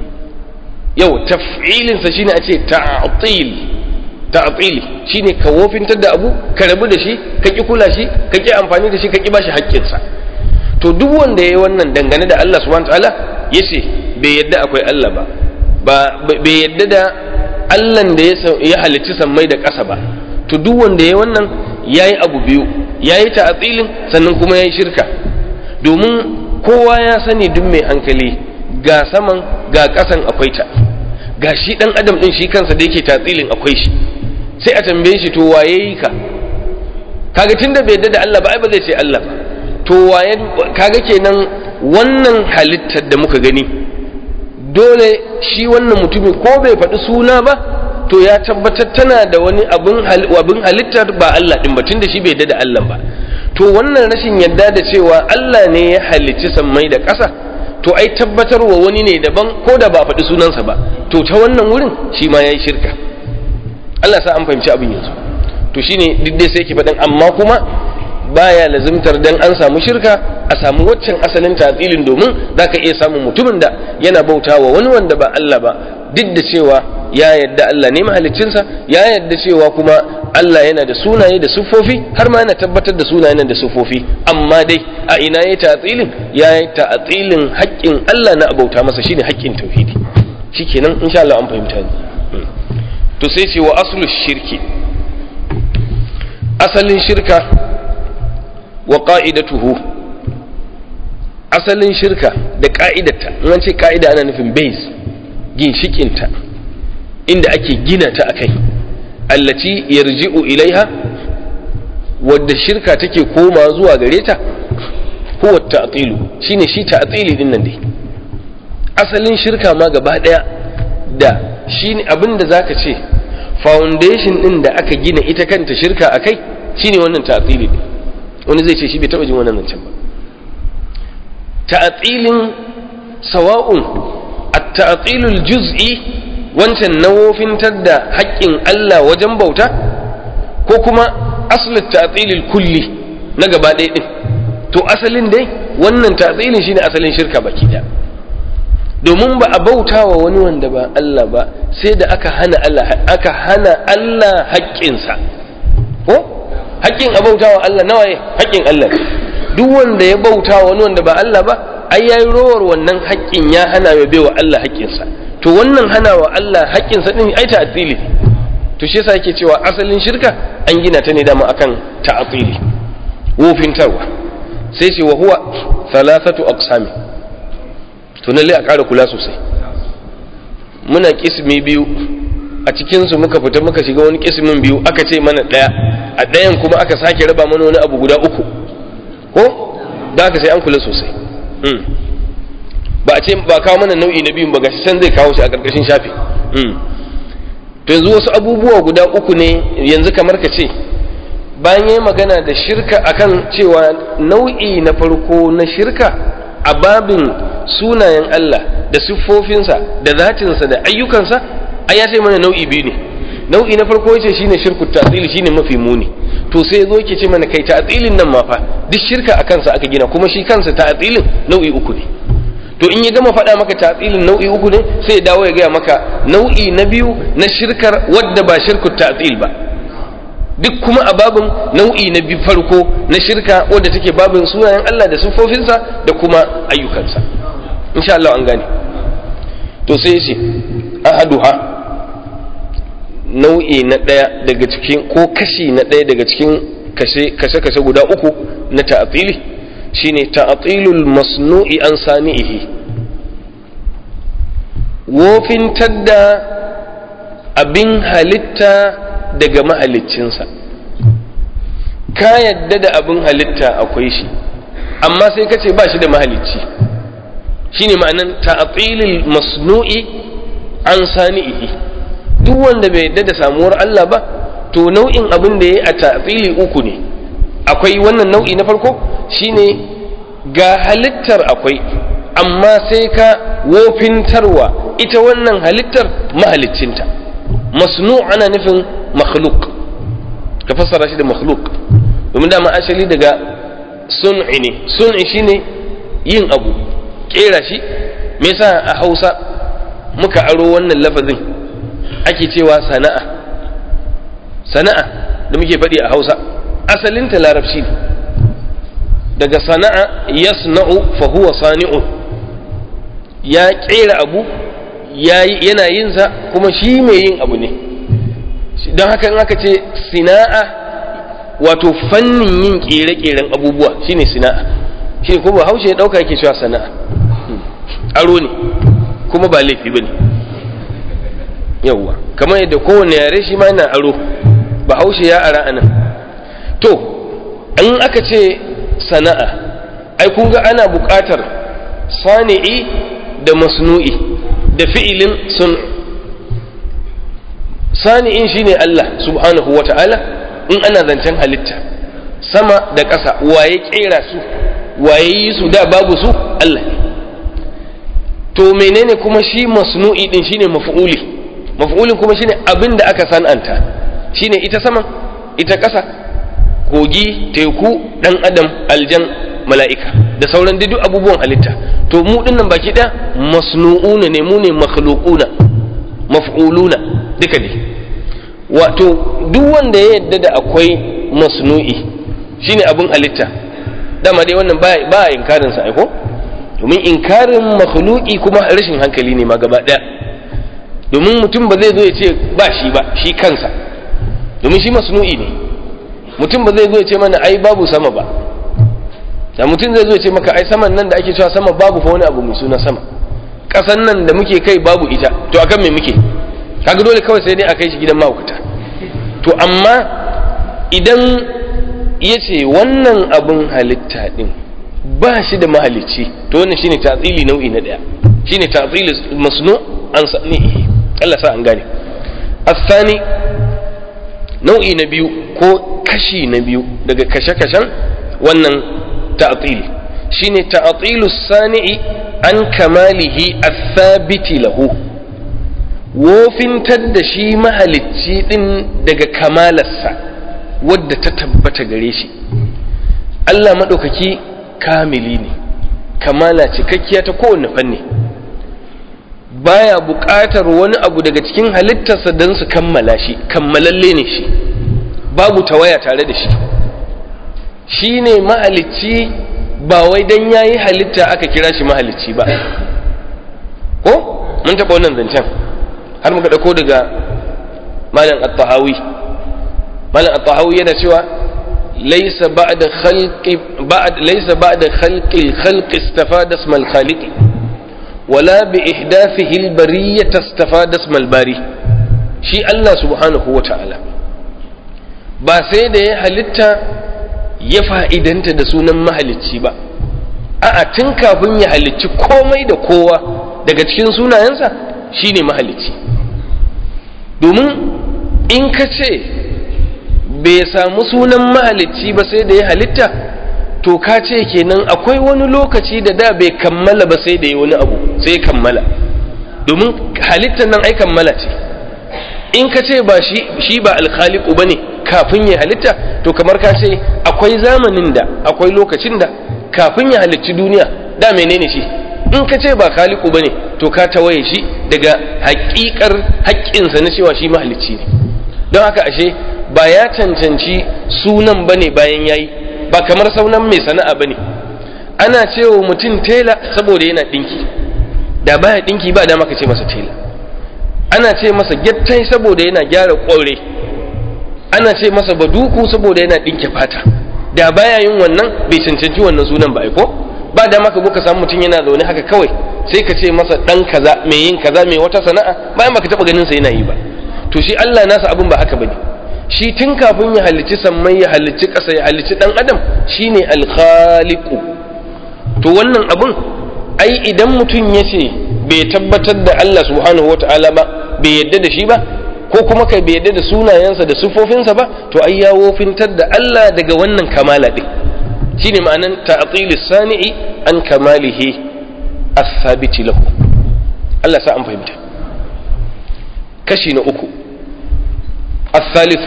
yau taf'ilinsa shine a ce ta'atil ta'atili shine ka wofintar da abu ka rabu da shi ka ki kula shi ka ki amfani da shi ka ki bashi haƙƙinsa to duk wanda yayi wannan dangane da Allah subhanahu wataala yace bai yadda akwai Allah ba ba bai yadda da Allah da ya halicci sammai da ƙasa ba to duk wanda yayi wannan yayi abu biyu yayi ta'atilin sannan kuma yayi shirka domin kowa ya sani duk mai hankali ga saman ga ƙasan akwai ta ga shi ɗan adam ɗin shi kansa da yake tatsilin akwai shi sai a tambaye shi to waye yi ka kaga tunda bai yadda da Allah ba ai ba zai ce Allah ba to waye kaga kenan wannan halittar da muka gani dole shi wannan mutumin ko bai faɗi suna ba to ya tabbatar tana da wani abin halittar ba Allah ɗin ba tunda shi bai yadda da Allah ba to wannan rashin yadda da cewa Allah ne ya halicci sammai da ƙasa to ai tabbatarwa wani ne daban ko da ba faɗi sunansa ba to ta wannan wurin shi ma ya yi shirka Allah sa an fahimci abin yanzu to shine duk dai sai ki faɗin amma kuma baya lazimtar dan an samu shirka a samu waccan asalin tatsilin domin zaka iya samun mutumin da yana bautawa wani wanda ba Allah ba duk da cewa ya yadda Allah ne mahaliccinsa ya yadda cewa kuma Allah yana da sunaye da siffofi har ma yana tabbatar da sunayen da siffofi amma dai a ina ya ta'atsilin ya yi ta'atsilin haƙƙin Allah na abauta masa shine haƙƙin tauhidi shikenan insha Allah an fahimta ni to sai ce wa aslu shirki asalin shirka wa qa'idatuhu asalin shirka da ka'idarta in an ce ka'ida ana nufin base ginshikinta inda ake gina ta akai allati yarji'u ilaiha wadda shirka take koma zuwa gare ta huwa ta'tilu shine shi ta'tili din nan dai asalin shirka ma gaba daya da shine abin da zaka ce foundation din da aka gina ita kanta shirka akai shine wannan ta'tili din wani zai ce shi bai taba jin wannan zancen ba ta'tilin sawa'un at-ta'tilul juz'i wancan nawofintar da haƙƙin Allah wajen bauta ko kuma asalin ta'tilil kulli na gaba ɗaya din to asalin dai wannan ta'tilin shine asalin shirka baki ɗaya domin ba a bauta wa wani wanda ba Allah ba sai da aka hana Allah aka hana Allah haƙƙinsa ko haƙƙin a bauta wa Allah nawa ne haƙƙin Allah duk wanda ya bauta wa wani wanda ba Allah ba ai yayi rowar wannan haƙƙin ya hana ya baiwa Allah haƙƙinsa to wannan hana wa Allah haƙƙinsa din ai ta'tili to shi yasa yake cewa asalin shirka an gina ta ne dama akan ta'tili wofintarwa sai ce wa huwa thalathatu aqsami to lalle a ƙara kula sosai muna kismi biyu a cikinsu muka fita muka shiga wani kismin biyu aka ce mana ɗaya a ɗayan kuma aka sake raba mana wani abu guda uku ko da aka sai an kula sosai ba a ce ba kawo mana nau'i na biyun ba gashi can zai kawo shi a ƙarƙashin shafi to yanzu wasu abubuwa guda uku ne yanzu kamar ka ce bayan yi magana da shirka akan cewa nau'i na farko na shirka a babin sunayen Allah da siffofinsa da zatinsa da ayyukansa ai ya sai mana nau'i biyu ne nau'i na farko yace shine shirku ta'til shine mafi muni to sai zo yake ce mana kai ta'tilin nan ma fa duk shirka a kansa aka gina kuma shi kansa ta'tilin nau'i uku ne to in ya gama faɗa maka ta'tilin nau'i uku ne sai ya dawo ya gaya maka nau'i na biyu na shirkar wadda ba shirku ta'til ba duk kuma a babin nau'i na biyu farko na shirka wadda take babin sunayen Allah da siffofinsa da kuma ayyukansa insha Allah an gane to sai ce ahaduha nau'i na ɗaya daga cikin ko kashi na ɗaya daga cikin kashe-kashe guda uku na ta'atili shine ta'atilul masnu'i an sani'ihi wofintar da abin halitta daga mahaliccinsa ka yadda da abin halitta akwai shi amma sai ka ce ba shi da mahalicci shine ma'anan ta'atilul masnu'i an sani'ihi duk wanda bai yadda da samuwar Allah ba to nau'in abin da ya yi a ta'atili uku ne akwai wannan nau'i na farko shine ga halittar akwai amma sai ka wofintarwa ita wannan halittar mahaliccinta masnu ana nufin makhluk ka fassara shi da makhluk domin dama asali daga sun'i ne sun'i shine yin abu kera shi me yasa a Hausa muka aro wannan lafazin ake cewa sana'a sana'a da muke faɗi a hausa asalinta larabci ne daga sana'a yasna'u fa huwa sani'un ya ƙera abu yana yin sa kuma shi mai yin abu ne don haka in aka ce sina'a wato fannin yin ƙere-ƙeren abubuwa shine sina'a shi kuma haushe ya ɗauka yake cewa sana'a aro ne kuma ba laifi ba ne yauwa kamar yadda kowane yare shi ma yana aro bahaushe ya ara anan to in aka ce sana'a ai kun ga ana buƙatar sani'i da masnu'i da fi'ilin sun sani'in shine Allah subhanahu wa ta'ala in ana zancen halitta sama da ƙasa waye ƙera su waye yi su da babu su Allah ne to menene kuma shi masnu'i din shine maf'uli maf'ulin kuma shine abin da aka san'anta shine ita saman ita ƙasa kogi teku dan adam aljan mala'ika da sauran duk abubuwan halitta to mu dinnan baki ɗaya masnu'una ne mu ne makhluquna maf'uluna duka ne wato duk wanda ya yadda da akwai masnu'i shine abin halitta dama dai wannan ba a inkarin sa aiko domin inkarin makhluqi kuma rashin hankali ne ma gaba ɗaya domin mutum ba zai zo ya ce ba shi ba shi kansa domin shi masnu'i ne mutum ba zai zo ya ce mana ai babu sama ba da mutum zai zo ya ce maka ai saman nan da ake cewa sama babu fa wani abu mai suna sama ƙasan nan da muke kai babu ita to akan me muke kaga dole kawai sai dai a kai shi gidan mahaukata to amma idan ya ce wannan abin halitta din ba shi da mahalicci to wannan shine tatsili nau'i na daya shine tatsili masnu an sanihi Allah sa an gane asani nau'i na biyu ko kashi na biyu daga kashe-kashen wannan ta'til shine ta'tilu sani'i an kamalihi athabiti lahu wofintar da shi mahalicci din daga kamalarsa wadda ta tabbata gare shi Allah maɗaukaki kamili ne kamala cikakkiya ta kowane fanni baya buƙatar wani abu daga cikin halittarsa don su kammala shi kammalalle ne shi babu tawaya tare da shi shi ne mahalicci ba wai don ya yi halitta aka kira shi mahalicci ba ko mun taɓa wannan zancen har muka ɗauko daga malam at-tahawi malam at-tahawi yana cewa laysa ba'da khalqi ba'd laysa ba'da khalqi al-khalqi istafada isma al-khaliq wala bi ihdathihi al-bariyyah istafada isma al-bari shi Allah subhanahu wa ta'ala ba sai da ya halitta ya fa'idanta da sunan mahalicci ba a'a tun kafin ya halicci komai da kowa daga cikin sunayensa shine mahalicci domin in ka ce bai samu sunan mahalicci ba sai da ya halitta to ka ce kenan akwai wani lokaci da da bai kammala ba sai da ya wani abu sai kammala domin halittar nan ai kammala ce in ka ce ba shi shi ba alkhaliku bane kafin ya halitta to kamar ka ce akwai zamanin da akwai lokacin da kafin ya halicci duniya da menene shi in ka ce ba khaliku bane to ka tawaye shi daga haƙiƙar haƙƙinsa na cewa shi mahalicci ne don haka ashe ba ya cancanci sunan bane bayan yayi ba kamar saunan mai sana'a bane ana cewa mutum tela saboda yana dinki da baya dinki ba da maka ce masa tela ana ce masa gyattai saboda yana gyara ƙwaure ana ce masa baduku saboda yana dinke fata da baya yin wannan bai cancanci wannan sunan ba ko ba da maka ka samu mutum yana zaune haka kawai sai ka ce masa dan kaza mai yin kaza mai wata sana'a bayan baka taba ganin sa yana yi ba to shi Allah nasa abin ba haka bane shi tun kafin ya halicci sammai ya halicci ƙasa ya halicci dan adam shine al-khaliqu to wannan abun ai idan mutum ya ce bai tabbatar da Allah subhanahu wataala ba bai yadda da shi ba ko kuma kai bai yadda da sunayensa da sufofinsa ba to ai ya wofintar da Allah daga wannan kamala din shine ma'anan ta'til sani'i an kamalihi as-sabiti lahu Allah sa an fahimta kashi na uku الثالث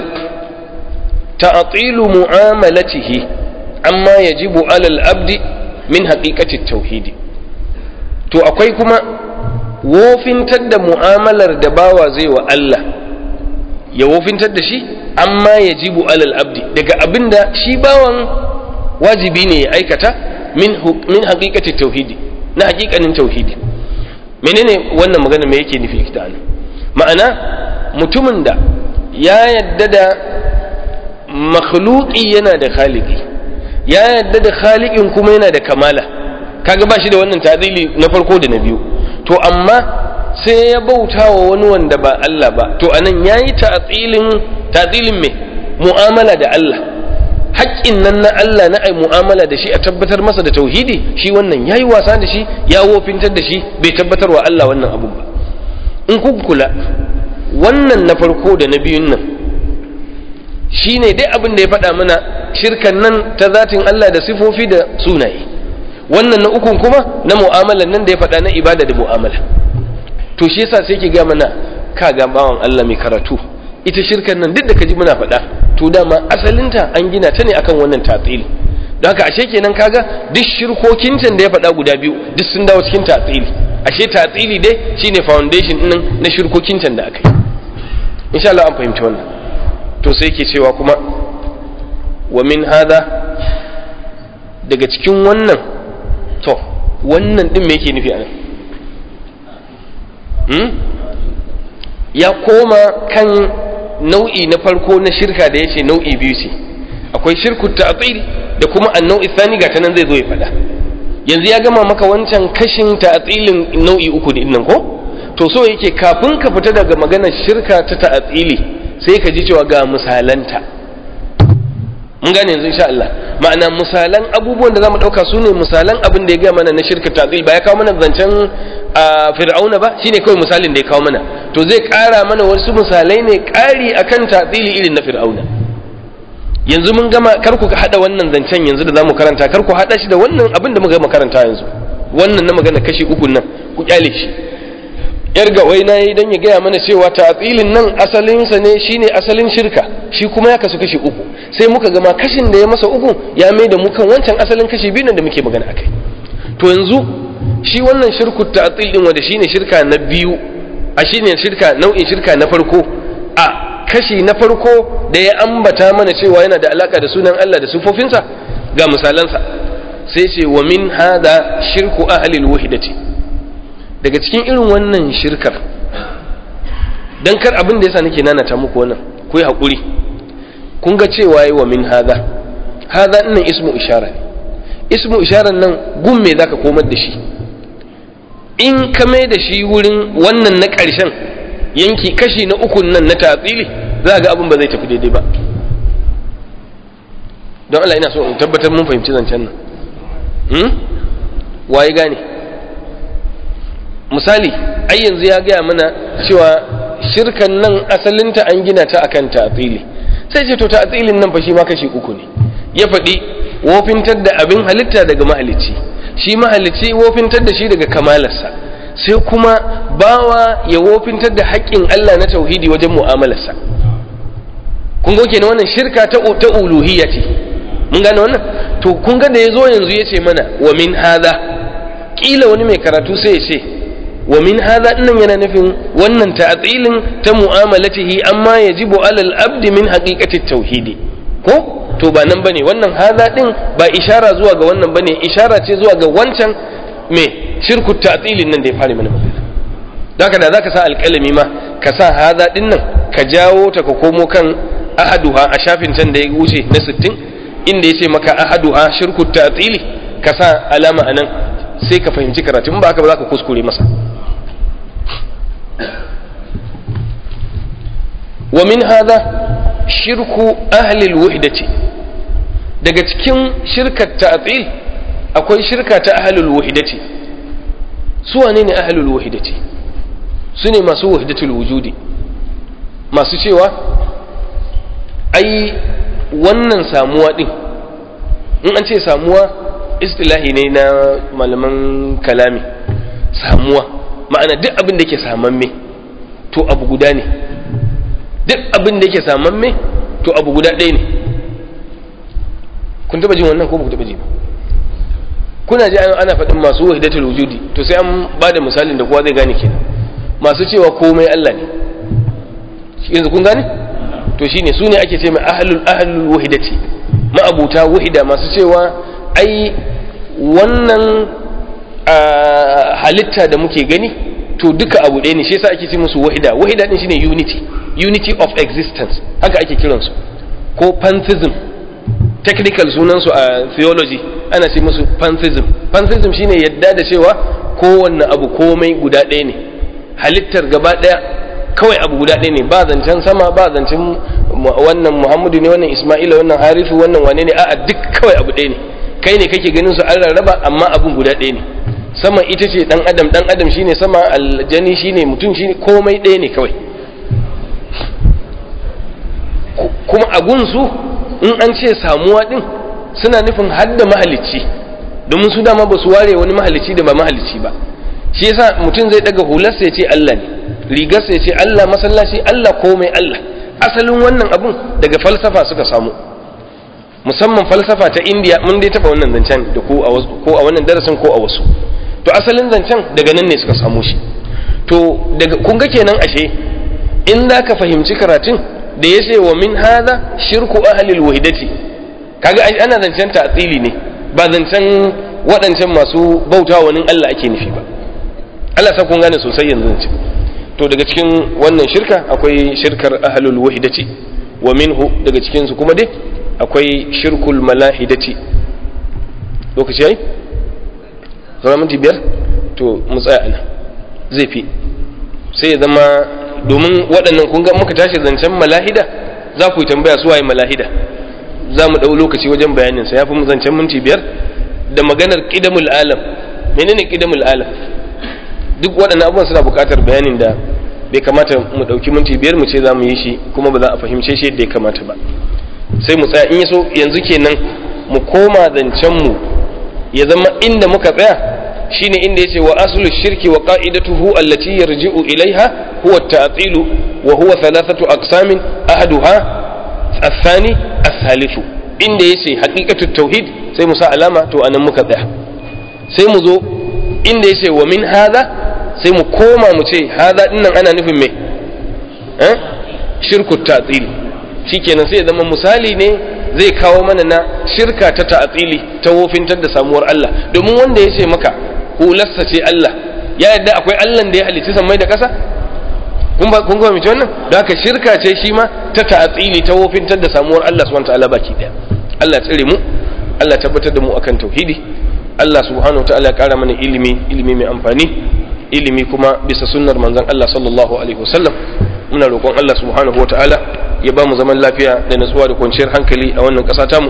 تعطيل معاملته عما يجب على العبد من حقيقة التوحيد to akwai kuma wofintar da mu'amalar da bawa zai wa Allah ya wofintar da shi amma ya jibu alal abdi daga abin da shi bawan wajibi ne ya aikata min haƙiƙatin tauhidi na haƙiƙanin tauhidi menene wannan magana me yake nufi ita ma'ana mutumin da ya yadda da makhluki yana da khaliki ya yadda da khalikin kuma yana da kamala kaga ba shi da wannan tadili na farko da na biyu to amma sai ya bauta wa wani wanda ba Allah ba to anan yayi ta'tilin ta'tilin me mu'amala da Allah haƙƙin nan na Allah na ai mu'amala da shi a tabbatar masa da tauhidi shi wannan yayi wasa da shi ya wofintar da shi bai tabbatar wa Allah wannan abu ba in kun kula wannan na farko da na biyun nan shine dai abin da ya faɗa mana shirkan nan ta zatin Allah da sifofi da sunaye wannan na ukun kuma na mu'amalan nan da ya faɗa na ibada da mu'amala to shi yasa sai ki ga mana ka ga bawan Allah mai karatu ita shirkan nan duk da kaji muna faɗa to dama asalinta an gina ta ne akan wannan tatsili don haka ashe kenan kaga duk shirkokin can da ya faɗa guda biyu duk sun dawo cikin tatsili ashe tatsili dai shine foundation ɗin na shirkokin can da aka yi insha Allah an fahimci wannan to sai ke cewa kuma wa min hada daga cikin wannan to wannan din me yake nufi a nan hmm? ya koma kan nau'i na farko na shirka da ya ce nau'i biyu ce akwai shirku ta'til da kuma annau'i thani ga ta nan zai zo ya faɗa yanzu ya gama maka wancan kashin ta'tilin nau'i uku din nan ko to so yake kafin ka fita daga maganar shirka ta ta'atili sai ka ji cewa ga misalanta mun gane yanzu insha Allah ma'ana misalan abubuwan da zamu dauka su ne misalan abin da ya gaya mana na shirka ta'til ba ya kawo mana zancen fir'auna ba shine kawai misalin da ya kawo mana to zai kara mana wasu misalai ne kari akan ta'tili irin na fir'auna yanzu mun gama kar ku hada wannan zancen yanzu da zamu karanta kar ku hada shi da wannan abin da muka gama karanta yanzu wannan na magana kashi uku nan ku kyale shi yar gawai na yi don ya gaya mana cewa ta'atilin nan asalinsa ne shine asalin shirka shi kuma ya kasu kashi uku sai muka gama kashin da ya masa uku ya mai da mu kan wancan asalin kashi biyu da muke magana akai to yanzu shi wannan shirku ta'atil din wanda shine shirka na biyu a shine shirka nau'in shirka na farko a kashi na farko da ya ambata mana cewa yana da alaka da sunan Allah da sufofinsa ga misalansa sai ce wa min hada shirku ahli alwahdati daga cikin irin wannan shirkar dan kar abin da yasa nake nanata muku wannan ku yi hakuri kun ga cewa yi wa min hada hada nan ismu ishara ne ismu isharar nan gun me zaka komar da shi in ka mai da shi wurin wannan na ƙarshen yanki kashi na ukun nan na tatsili za ga abin ba zai tafi daidai ba don Allah ina so in tabbatar mun fahimci zancen nan waye gane misali ai yanzu ya gaya mana cewa shirkan nan asalinta an gina ta akan ta'tili sai ce to ta'tilin nan fa shi ma kashi uku ne ya faɗi wofintar da abin halitta daga mahalicci shi mahalicci wofintar da shi daga kamalarsa sai kuma bawa ya wofintar da haƙƙin Allah na tauhidi wajen mu'amalarsa kun ga kenan wannan shirka ta ta uluhiyya ce mun gane wannan to kun ga da yazo yanzu yace mana wa min hadha kila wani mai karatu sai ya ce wa min hadha dinnan yana nufin wannan ta'tilin ta mu'amalatihi amma yajibu alal abdi min haqiqati tauhidi ko to ba nan bane wannan hadha din ba ishara zuwa ga wannan bane ishara ce zuwa ga wancan me shirku ta'tilin nan da ya fara mana magana haka da zaka sa alƙalami ma ka sa hadha din nan ka jawo ta ka komo kan ahaduha a shafin can da ya wuce na 60 inda ya ce maka ahaduha shirku ta'tili ka sa alama anan sai ka fahimci karatu in ba haka ba za ka kuskure masa wa min hadha shirku ahli alwahdati daga cikin shirkar ta'til akwai shirka ta ahli alwahdati su wane ne ahli alwahdati su ne masu wahdatul wujudi masu cewa ai wannan samuwa din in an ce samuwa istilahi ne na malaman kalami samuwa ma'ana duk abin da ke samamme to abu guda ne duk abin da ke samamme to abu guda ɗaya ne kun taba jin wannan ko ba ku taba ji ba kuna ji ana faɗin masu wahidatul wujudi to sai an ba da misalin da kowa zai gane kenan masu cewa komai Allah ne yanzu kun gane to shine su ne ake ce mai ahlul ahlul wahidati ma'abuta wahida masu cewa ai wannan halitta da muke gani to duka abu ɗaya ne shi yasa ake ce musu wahida wahida din shine unity unity of existence haka ake kiransu ko pantheism technical sunansu a theology ana ce musu pantheism pantheism shine yadda da cewa kowanne abu komai guda ɗaya ne halittar gaba ɗaya kawai abu guda ɗaya ne ba zancen sama ba zancen wannan muhammadu ne wannan isma'ila wannan harifu wannan wane ne a'a duk kawai abu ɗaya ne kai ne kake ganin su an rarraba amma abun guda ɗaya ne sama ita ce dan adam dan adam shine sama aljani shine mutum shine komai ɗaya ne kawai kuma a gunsu in an ce samuwa din suna nufin hadda mahalicci domin su dama ba su ware wani mahalicci da ba mahalicci ba shi yasa mutum zai daga hularsa ya ce Allah ne rigarsa ya ce Allah masallaci Allah komai Allah asalin wannan abun daga falsafa suka samu musamman falsafa ta indiya mun dai taba wannan zancen da ko a wannan darasin ko a wasu to asalin zancen daga nan ne suka samu shi to daga kun ga kenan ashe in za ka fahimci karatun da ya ce wa min hada shirku ahlil wahidati kaga ana zancen ta'tili ne ba zancen waɗancan masu bauta wani Allah ake nufi ba Allah sa kun gane sosai yanzu zance to daga cikin wannan shirka akwai shirkar ahlul wahidati wa minhu daga cikin su kuma dai akwai shirkul malahidati lokaci yayi sauran minti biyar to mu tsaya ana zai fi sai ya zama domin waɗannan kun ga muka tashi zancen malahida za ku yi tambaya su waye malahida za mu ɗau lokaci wajen bayanin sa ya fi zancen minti biyar da maganar ƙidamul alam menene ƙidamul alam duk waɗannan abubuwan suna buƙatar bayanin da bai kamata mu ɗauki minti biyar mu ce za mu yi shi kuma ba za a fahimce shi yadda ya kamata ba sai mu tsaya in yaso yanzu kenan mu koma zancen mu ya zama inda muka tsaya shine inda yace wa aslu shirki wa qa'idatuhu allati yarji'u ilaiha huwa at-ta'til wa huwa thalathatu aqsamin ahaduha الثاني الثالث inda yace haqiqatut tauhid sai mu sa alama to anan muka tsaya sai mu zo inda yace wa min hadha sai mu koma mu ce hadha dinnan ana nufin me eh shirku ta'til shikenan sai ya zama misali ne zai kawo mana na shirka ta ta'tili ta wofintar da samuwar Allah domin wanda ya ce maka hularsa ce Allah ya yadda akwai Allah da ya halicci sammai da ƙasa kun ba kun ga mace wannan da haka shirka ce shi ma ta ta'tili ta wofintar da samuwar Allah subhanahu wataala baki daya Allah tsire mu Allah tabbatar da mu akan tauhidi Allah subhanahu wataala ya kara mana ilimi ilimi mai amfani ilimi kuma bisa sunnar manzon Allah sallallahu alaihi wasallam muna roƙon Allah subhanahu wataala ya ba mu zaman lafiya da natsuwa da kwanciyar hankali a wannan ƙasa tamu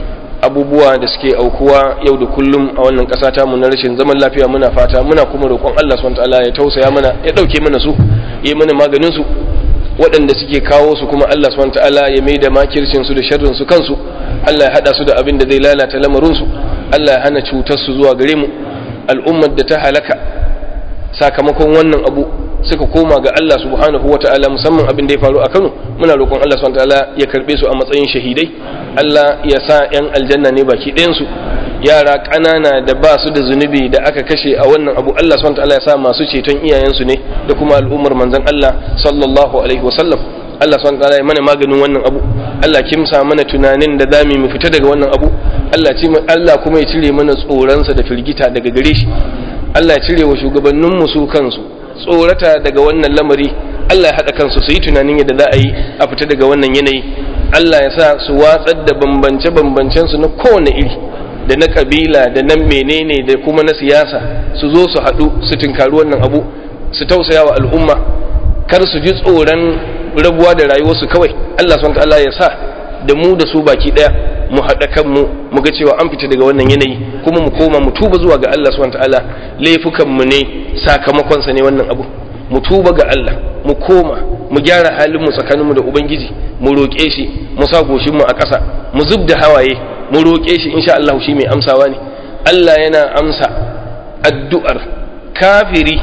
abubuwa da suke aukuwa yau da kullum a wannan ƙasa tamu na rashin zaman lafiya muna fata muna kuma roƙon Allah subhanahu wataala ya tausaya mana ya ɗauke mana su ya mana maganin su waɗanda suke kawo su kuma Allah subhanahu wataala ya mai da makircin su da sharrin su kansu Allah ya hada su da abin da zai lalata lamarin su Allah ya hana cutar su zuwa gare mu al'ummar da ta halaka sakamakon wannan abu suka koma ga Allah subhanahu wa ta'ala musamman abin da ya faru a Kano muna roƙon Allah subhanahu wa ta'ala ya karbe su a matsayin shahidai Allah ya sa yan aljanna ne baki ɗayan su yara ƙanana da ba su da zunubi da aka kashe a wannan abu Allah subhanahu wa ta'ala ya sa masu ceton iyayensu ne da kuma al'ummar manzon Allah sallallahu alaihi wasallam Allah subhanahu wa ta'ala ya mana maganin wannan abu Allah kimsa mana tunanin da zamu mu fita daga wannan abu Allah Allah kuma ya cire mana tsoronsa da firgita daga gare shi Allah ya cire wa shugabanninmu su kansu tsorata daga wannan lamari Allah ya haɗa kansu su yi tunanin yadda za a yi a fita daga wannan yanayi Allah ya sa su watsar da bambance-bambancen su na kowane iri da na kabila da na menene da kuma na siyasa su zo su haɗu su tinkari wannan abu su tausaya wa al'umma kar su ji tsoron rabuwa da rayuwarsu kawai Allah subhanahu ya sa da mu da su baki ɗaya mu haɗa kanmu mu ga cewa an fita daga wannan yanayi kuma mu koma mu tuba zuwa ga Allah subhanahu ta'ala laifukan mu ne sakamakon sa ne wannan abu mu tuba ga Allah mu koma mu gyara halin mu tsakanin mu da ubangiji mu roƙe shi mu sa goshin mu a ƙasa mu zub da hawaye mu roƙe shi insha Allah shi mai amsawa ne Allah yana amsa addu'ar kafiri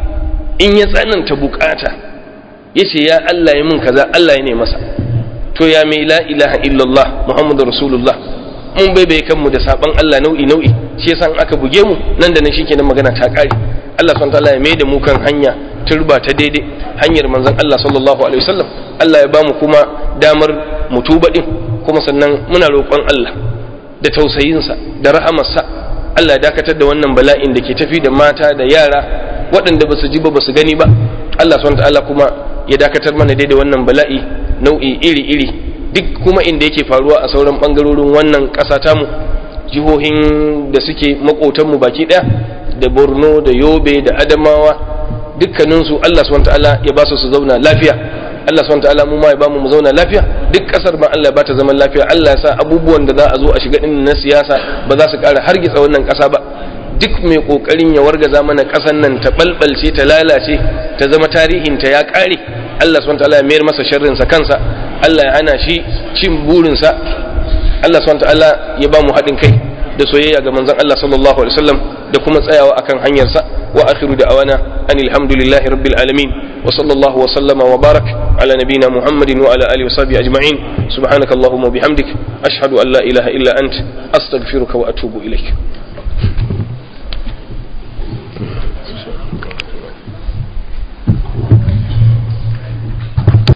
in ya tsananta bukata yace ya Allah ya min kaza Allah ya ne masa to ya mai la ilaha illallah muhammadu rasulullah mun bai bai kanmu da saban Allah nau'i nau'i shi yasa aka buge mu nan da nan shikenan magana ta kare Allah subhanahu wataala ya mai da mu kan hanya turba ta daidai hanyar manzon Allah sallallahu alaihi wasallam Allah ya bamu kuma damar mu tuba din kuma sannan muna roƙon Allah da tausayinsa da rahamarsa Allah ya dakatar da wannan bala'in da ke tafi da mata da yara waɗanda ba su ji ba ba su gani ba Allah subhanahu wataala kuma ya dakatar mana daidai wannan bala'i nau'i iri-iri duk kuma inda yake faruwa a sauran bangarorin wannan ƙasa tamu jihohin da suke makotanmu baki ɗaya da borno da yobe da adamawa dukkaninsu allah swt ya ba su su zauna lafiya allah swt mu ma ya ba mu zauna lafiya duk ƙasar ma allah ya ba ta zaman lafiya allah ya sa abubuwan da za a zo a shiga ɗin na siyasa ba za su ƙara hargitsa wannan ƙasa ba duk mai ƙoƙarin ya wargaza mana ƙasar nan ta ɓalɓalce ta lalace ta zama tarihinta ya ƙare Allah subhanahu wataala ya mayar masa sharrinsa kansa Allah ya hana shi cin burinsa Allah subhanahu wataala ya ba mu haɗin kai da soyayya ga manzon Allah sallallahu alaihi wasallam da kuma tsayawa akan hanyarsa wa akhiru da'awana anil hamdulillahi rabbil alamin wa sallallahu wa sallama wa barak ala nabiyyina muhammadin wa ala alihi wa sahbihi ajma'in subhanakallahumma wa bihamdik ashhadu an la ilaha illa ant astaghfiruka wa atubu ilaik